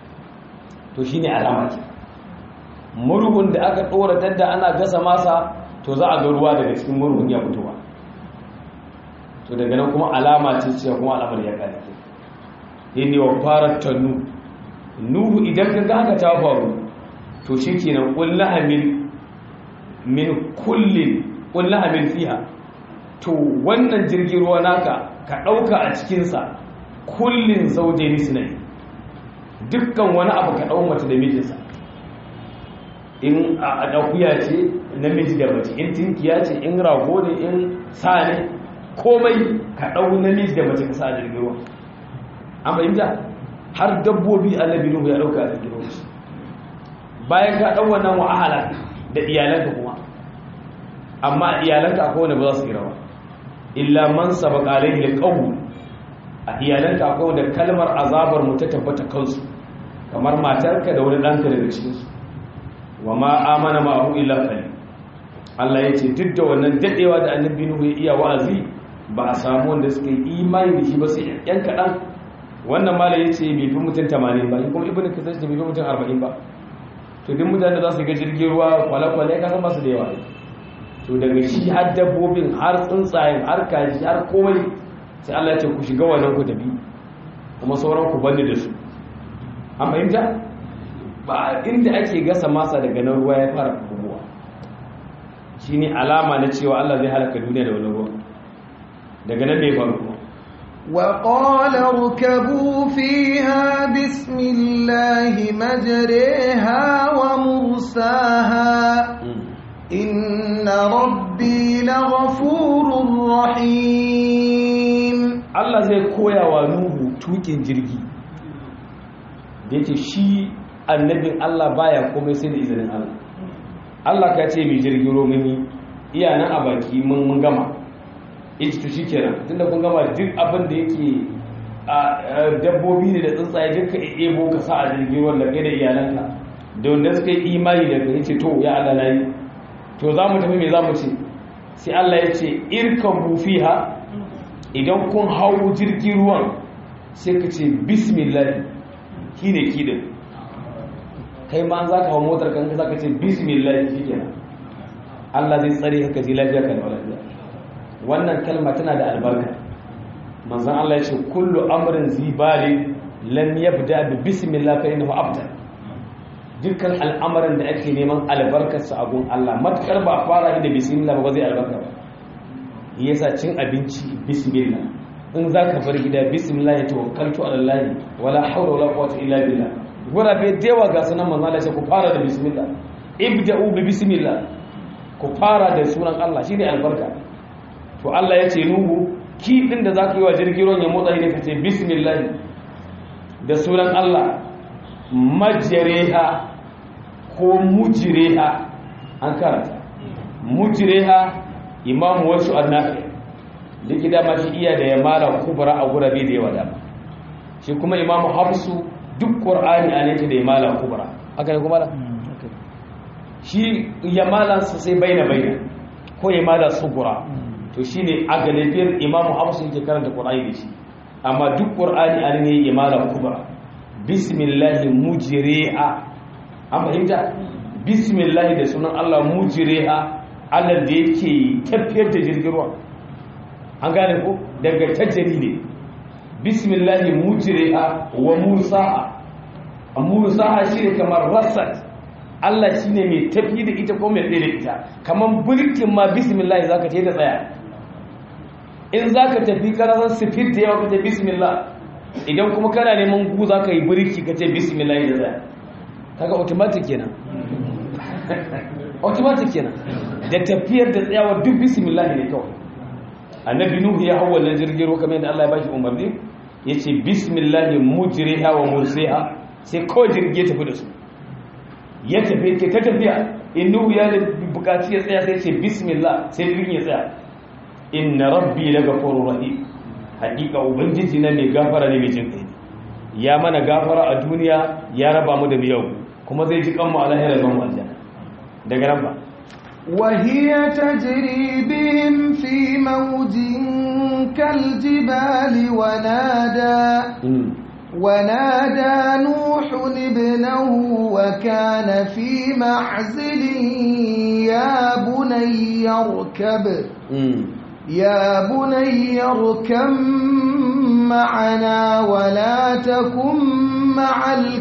to shine alama ke murhun da aka ɗora tanda ana gasa masa to za a ga ruwa daga cikin murhun ya fitowa to daga nan kuma alama ce cewa kuma alamar ya kare ke yin wa fara tannu nuhu idan ka ga haka ta faru to shi kenan ƙulla hamil min kullin ƙulla hamil fiha to wannan jirgin ruwa naka ka ɗauka a cikinsa kullin zauje ni sinai dukkan wani abu ka ɗau mace da mijinsa in a ɗaukuya ce namiji da mace in tinkiya ce in rago ne in sa ne komai ka ɗau namiji da mace ka sa a jirgin ruwa an fahimta har dabbobi annabi nuhu ya ɗauka a jirgin ruwa bayan ka ɗau wannan wa'ala da iyalanka kuma amma iyalanka akwai wanda ba za su yi rawa illa man sabaka alaihi alqawl a iyalanka akwai wanda kalmar azabar mu ta tabbata kansu kamar matarka da wani ɗanka daga cikin su wa ma amana ma'ahu illa qalil Allah ya ce duk da wannan dadewa da annabi nuhu ya iya wa'azi ba a samu wanda suka yi imani da shi ba sai yan kaɗan wannan malai ya ce bai fi mutum 80 ba kuma ibnu kasar ce bai fi mutum 40 ba to duk mutane za su ga jirgin ruwa kwale-kwale ka san masu da yawa to daga shi har dabbobin har tsuntsayen har kaji har komai sai Allah ya ce ku shiga wannan ku tafi kuma sauran ku bani da su an fahimta ba inda ake gasa masa daga nan ruwa ya fara buguwa shine alama na cewa Allah zai halaka duniya da wani ruwa daga nan ne faru kuma وقال اركبوا فيها بسم الله مجريها ومرساها إن ربي لغفور رحيم Allah zai koya wa Nuhu tukin jirgi da yake shi annabin Allah baya komai sai da izinin Allah Allah ka ce mai jirgin romini iya nan a baki mun mun gama ita to shikenan tunda kun gama duk abin da yake a dabbobi ne da tsuntsaye duka ebo ka sa a jirgin ruwan da kai da iyalanka da wanda suka yi imani da kai ce to ya Allah nayi to za mu tafi me za mu ce sai Allah ya ce irkabu fiha idan kun hau jirgin ruwan sai ka ce bismillah kine kidin kai ma za ka hau motar kan za ka ce bismillah shi kenan Allah zai tsare ka ji lafiya kan lafiya wannan kalma tana da albarka manzon Allah ya ce kullu amrin zibali lam yabda bi bismillah fa innahu abtar dukkan al'amarin da ake neman albarkarsa a gun Allah matukar ba fara da bismillah ba zai albarka ba yasa cin abinci bismillah in za ka bar gida bismillah ya tawakkaltu ala Allah wala hawla wala quwwata illa billah gurabe dewa ga sunan manzo Allah sai ku fara da bismillah ibda'u bi bismillah ku fara da sunan Allah shine albarka to Allah ya ce nuhu ki din da zaka yi wa jirgin ruwan ya motsa ne ka ce bismillah da sunan Allah majreha ko mujreha an karanta mujreha imamu wasu annafi likita ma shi iya da ya mala kubra a gurabe da yawa dama shi kuma imamu hafsu duk qur'ani a ne da ya mala kubra haka ne kuma da shi ya mala su sai baina baina ko ya mala sugura to shine a galibiyar imamu hafsu yake karanta qur'ani da shi amma duk qur'ani a ne ya mala kubra bismillah mujriha an fahimta bismillah da sunan Allah mujriha Allah da yake tafiyar da jirgin ruwa an gane ko daga tajjari ne bismillahi mujriha wa mursaha a mursaha shine kamar rasat Allah shine mai tafi da ita ko mai tsaye da ita kamar bulkin ma bismillah zaka ce da tsaya in zaka tafi kana san sifir da yawa kace bismillah idan kuma kana neman gu zaka yi bulki kace bismillah da tsaya kaga automatic kenan automatic kenan da tafiyar da tsayawa duk bismillah ne kawai annabi nuhu ya hawa wannan jirgin ruwa kamar yadda Allah ya bashi umarni yace bismillah mujriha wa mursiha sai kawai jirgi ya tafi da su ya tafi ke ta tafiya in nuhu ya bukaci ya tsaya sai ce bismillah sai jirgin ya tsaya inna rabbi lagafurur rahim hakika ubangiji na mai gafara ne mai jin kai ya mana gafara a duniya ya raba mu da miyau kuma zai ji kanmu a lahira ban aljanna daga nan ba وهي تجري بهم في موج كالجبال ونادى ونادى نوح ابنه وكان في معزل يا بني اركب يا بني اركب معنا ولا تكن مع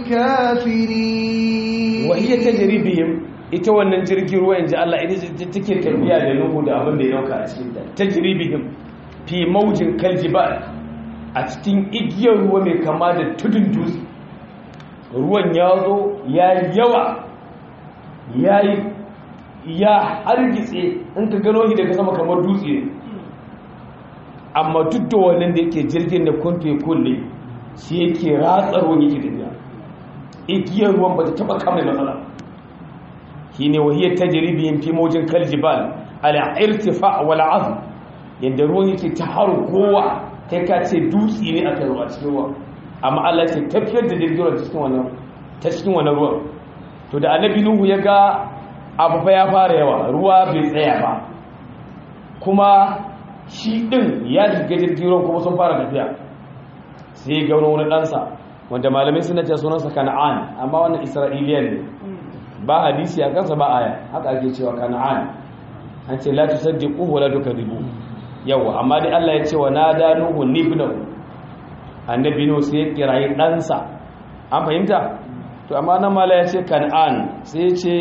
الكافرين وهي تجري بهم ita wannan jirgin ruwa inji Allah ita take tafiya da nuhu da abin da ya dauka a cikin ta tajribihim fi maujin kaljibal a cikin igiyar ruwa mai kama da tudun dutse ruwan ya zo ya yawa ya ya hargitse in ka gano shi daga sama kamar dutse ne amma duk da wannan da yake jirgin da kunfe kulle shi yake ratsa ruwan yake tafiya igiyar ruwan ba ta taba kama matsala shine wahiyar tajribiyin fi mawjin kaljibal ala irtifa wal azm yadda ruwan yake ta kowa kai ka ce dutse ne aka ruwa cikin ruwa amma Allah ce tafiyar da jirgin ruwa cikin wannan ta cikin wannan ruwan to da annabi nuhu ya ga abu fa ya fara yawa ruwa bai tsaya ba kuma shi din ya shiga jirgin ruwan kuma sun fara tafiya sai ga wani ɗansa wanda malamai suna ce sunansa kana'an amma wannan isra'iliyan ne ba hadisi a kansa ba aya haka ake cewa kana'an an ce la tusaddiqu wa la tukadibu yawa amma dai Allah ya ce wa nada nuhu nibnahu annabi nuhu sai ya kirayi ɗansa an fahimta to amma nan mala ya ce kan'an sai ya ce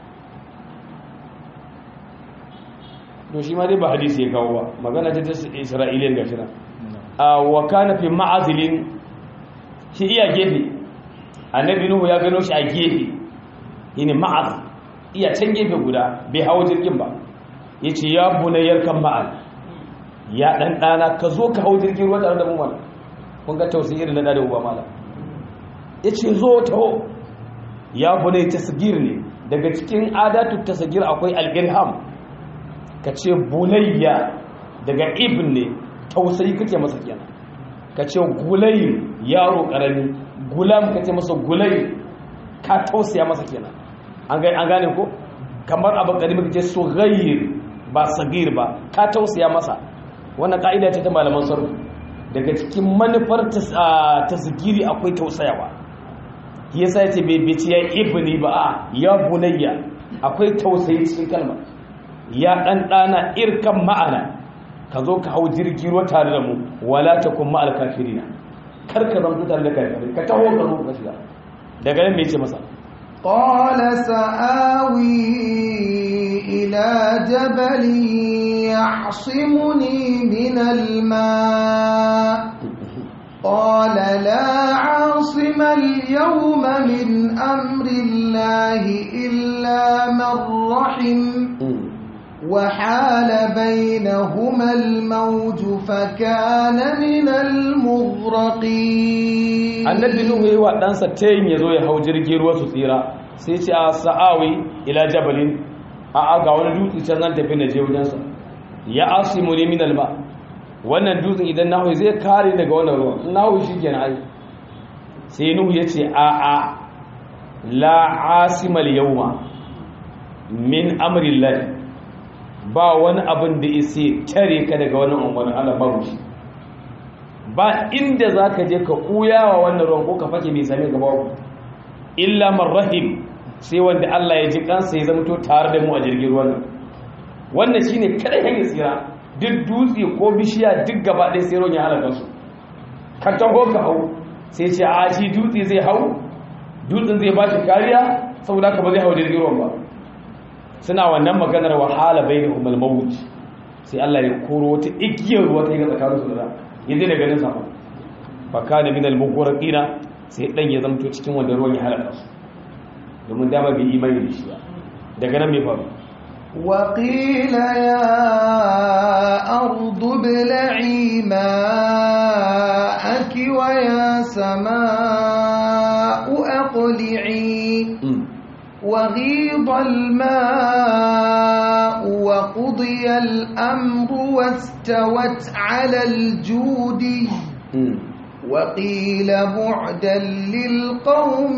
to shi ma dai ba hadisi ya kawo ba magana ta ta isra'iliyan gashi nan a wa kana fi ma'azilin shi iya gefe annabi nuhu ya gano shi a gefe yini ma'az iya can gefe guda bai hawo jirgin ba yace ya bunayyar kan ma'al ya dan dana ka zo ka hawo jirgin ruwa tare da mu mana kun ga tausayi irin na da uba mala yace zo taho ya bunay tasgir ne daga cikin adatu tasgir akwai al-ilham ka ce bunayya daga ibn ne tausayi kake masa kenan ka ce gulai yaro karami gulam ka ce masa gulai ka tausaya masa kenan an gane ko kamar abu karimi ka ce sughayr ba sagir ba ka tausaya masa wannan ka'ida ce ta malaman sarki daga cikin manufar tasgiri akwai tausayawa yasa yace bai bici ya ibni ba a ya bunayya akwai tausayi cikin kalmar ya dan dana irkan ma'ana ka zo ka hau jirgi ruwa tare da mu wala takum ma'al kafirina kar ka zanto tare da kafirai ka taho ka zo ka shiga daga nan me ce masa قال سآوي إلى جبل يعصمني من الماء قال لا عاصم اليوم من أمر الله إلا من رحم وحال بينهما الموج فكان من المغرقين annabi nuhu yayi wa ɗansa tayin ya zo ya hau jirgin ruwa su tsira sai ce a sa'awi ila jabalin a a ga wani dutse can zan tafi na je wajensa ya asimu ne min alba wannan dutsen idan nahu zai kare daga wannan ruwan nahu shi kenan ai sai nuhu ya ce a a la asimal yawma min amrillah ba wani abin da isi tare ka daga wannan umarnin Allah babu shi ba inda za ka je ka ɓuya wa wannan ruwan ko ka fake mai same ka babu illa marrahim sai wanda Allah ya ji kansa ya zamto tare da mu a jirgin ruwan nan wannan shine kada hanyar tsira duk dutse ko bishiya duk gaba ɗaya sai ruwan ya halaka su ka taho ka hau sai ce a shi dutse zai hau dutsen zai ba shi kariya saboda haka ba zai hau jirgin ruwan ba suna wannan maganar wahala bainahum al-mawt sai Allah ya koro wata igiyar ruwa ta yi ga tsakaninsu da yanzu da ganin sama baka da minal mugwarqina sai dan ya zamto cikin wanda ruwan ya halaka su domin dama bai imani da shi ba daga nan me faru وقيل يا أرض ابلعي ماءك ويا سماء أقلعي وغيض الماء وقضي الأمر واستوت على الجود وقيل بعدا للقوم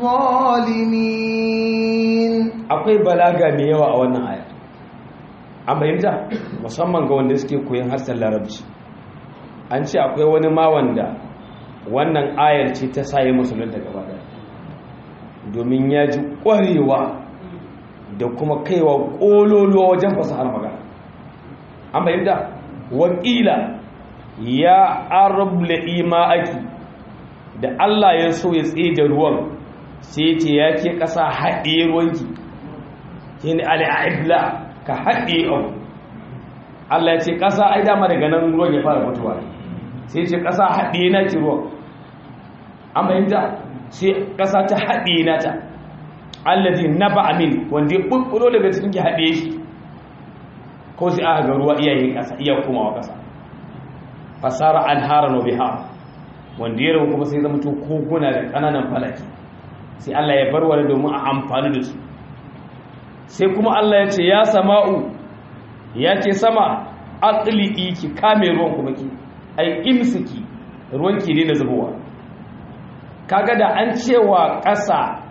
الظالمين akwai balaga mai yawa a wannan aya an fahimta musamman ga wanda suke koyon harshen larabci an ce akwai wani ma wanda wannan ayar ce ta saye musulunta gaba daya domin ya ji ƙwarewa da kuma kaiwa ƙololuwa wajen fasahar magana an fahimta wakila ya arabla ima'aki da Allah ya so ya tsaye da ruwan sai ce ya ke ƙasa haɗe ruwanki ke ne al'aibla ka haɗe abu Allah ya ce ƙasa ai dama daga nan ruwan ya fara fitowa sai ce ƙasa haɗe na ki ruwan an fahimta sai ƙasa ta haɗe na ta allazi na ba amin wanda ya ɓuɓɓuro daga cikin ki haɗe shi ko sai aka ga ruwa iyayen ƙasa iya komawa ƙasa fasara an hara no biha wanda ya rabu kuma sai zama to koguna da ƙananan falaki sai Allah ya bar wani domin a amfani da su sai kuma Allah ya ce ya sama'u ya ce sama aqli'i ki kame ruwan kuma ki ai imsiki ruwan ki ne na zubowa kaga da an cewa ƙasa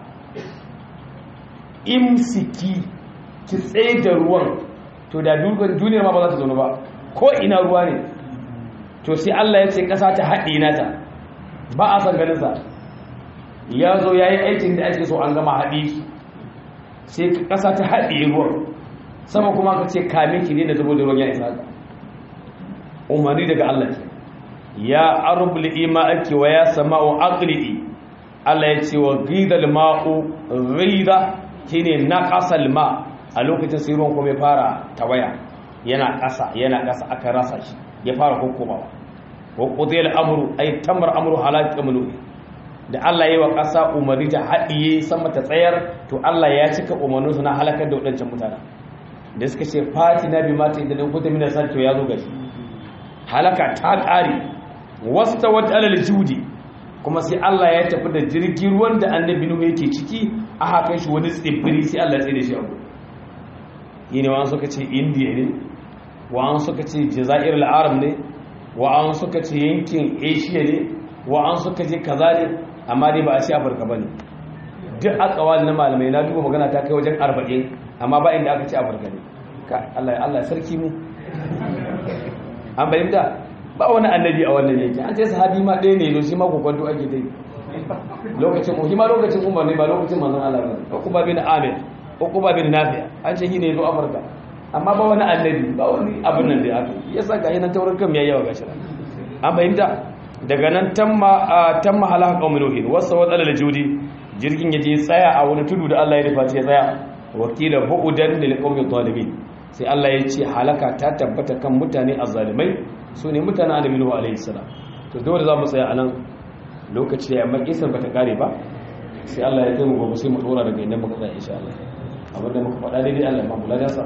imsiki ki tsaye da ruwan to da duniyar ma ba za ta zaune ba ko ina ruwa ne to sai Allah ya ce ƙasa ta haɗe nata ba a san ganinsa ya zo ya yi aikin da ake so an gama haɗe sai ƙasa ta haɗe ruwan sama kuma ka ce kame ki ne da zubo da ruwan ya isa ka umarni daga Allah ce ya arbul ima ake wa ya sama'u aqli'i Allah ya ce wa ghidal ma'u ghida shine naqasal ma a lokacin sai ruwan kuma ya fara tawaya yana ƙasa yana ƙasa aka rasa shi ya fara hukumawa wa qudiyal amru ay tamar amru halak amlu da Allah yayi wa ƙasa umarni ta haɗiye sama ta tsayar to Allah ya cika umarnin su na halakar da wadancan mutane da suka ce fatina bi mata idan kunta min asar to ya zo gashi halaka ta ƙare wastawat alal judi kuma sai Allah ya tafi da jirgin ruwan da annabi Nuhu yake ciki a haka shi wani tsibiri sai Allah ya tsaye da shi a gudu yine wa'an suka ce indiya ne wa'an suka ce jazair al'arab ne wa'an suka ce yankin asia ne wa'an suka ce kaza ne amma dai ba a ce afirka ba ne duk akawal na malamai na duba magana ta kai wajen arba'in amma ba inda aka ce afirka ne Allah Allah sarki mu an bayyana ba wani annabi a wannan yake an ce sahabi ma ɗaya ne shi ma kokonto ake dai lokacin mu ma lokacin umar ne ba lokacin manzon Allah ba Uqba bin Amir Uqba bin Nafi an ce shi ne zo Afirka amma ba wani annabi ba wani abin nan da aka yasa ga yanan taurin kan yayi yawa gashi an bayyana daga nan tamma tamma halaka qaumul nuhin wasa wa dalal judi jirgin yaje tsaya a wani tudu da Allah ya rufa ya tsaya wakila bu'udan lil qaumil zalimin sai Allah ya ce halaka ta tabbata kan mutane azzalimai su ne mutanen annabi Nuhu alaihi salam to dole za mu tsaya anan lokaci ya amma kisan bata kare ba sai Allah ya kai mu gobe sai mu dora daga inda muka tsaya insha Allah abinda muka faɗa daidai Allah ya mamula da sa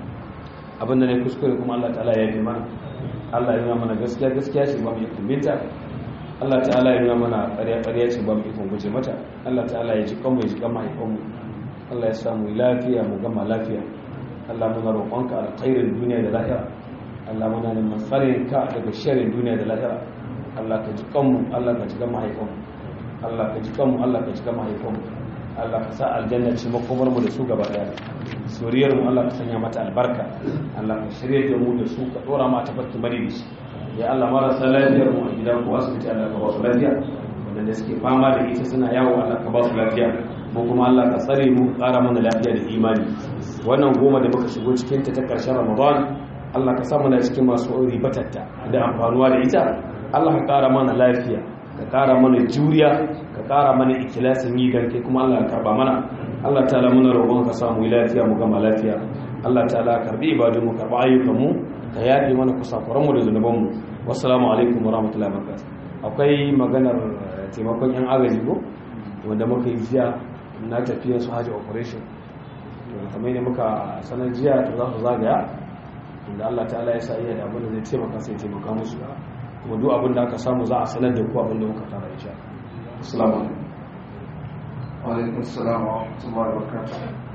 abinda ne kuskure kuma Allah ta'ala ya yi mana Allah ya nuna mana gaskiya gaskiya ce ba mu yi kumbinta Allah ta'ala ya nuna mana ƙarya ƙarya ce ba mu yi guje mata Allah ta'ala ya ji kanmu ya ji kan mahaifanmu Allah ya samu lafiya mu gama lafiya Allah muna roƙonka alkhairin duniya da lahira Allah muna neman tsarin ka daga sharrin duniya da lahira Allah ka ji kanmu Allah ka ji kan mahaifanmu Allah ka ji kanmu Allah ka ji kan mahaifanmu Allah ka sa aljanna ce makomar mu da su gaba daya suriyar mu Allah ka sanya mata albarka Allah ka shirye da mu da su ka dora mata barki madidi ya Allah marasa lafiyar mu a gida ko asibiti Allah ka ba su lafiya wanda suke fama da ita suna yawo Allah ka ba su lafiya ko kuma Allah ka tsare mu ƙara mana lafiya da imani wannan goma da muka shigo cikin ta ta ƙarshen Ramadan Allah ka sa mana cikin masu ribatatta da amfanuwa da ita Allah ka ƙara mana lafiya ka ƙara mana juriya ka ƙara mana ikilasin yi dan kai kuma Allah ka karba mana Allah ta'ala muna roƙon ka samu lafiya mu gama lafiya Allah ta'ala karbi ibadun mu karba ayyukan mu ka yafe mana kusakuran mu da zunuban mu wassalamu alaikum warahmatullahi wabarakatuh akwai maganar taimakon yan agaji ko wanda muka yi jiya na tafiya su haji operation to kamar ne muka sanar jiya to za su zagaya inda Allah ta'ala ya sa iya da abin da zai taimaka sai taimaka musu kuma duk abin da aka samu za a sanar da ku abin da muka tara insha assalamu alaikum wa alaikum assalam wa rahmatullahi wa barakatuh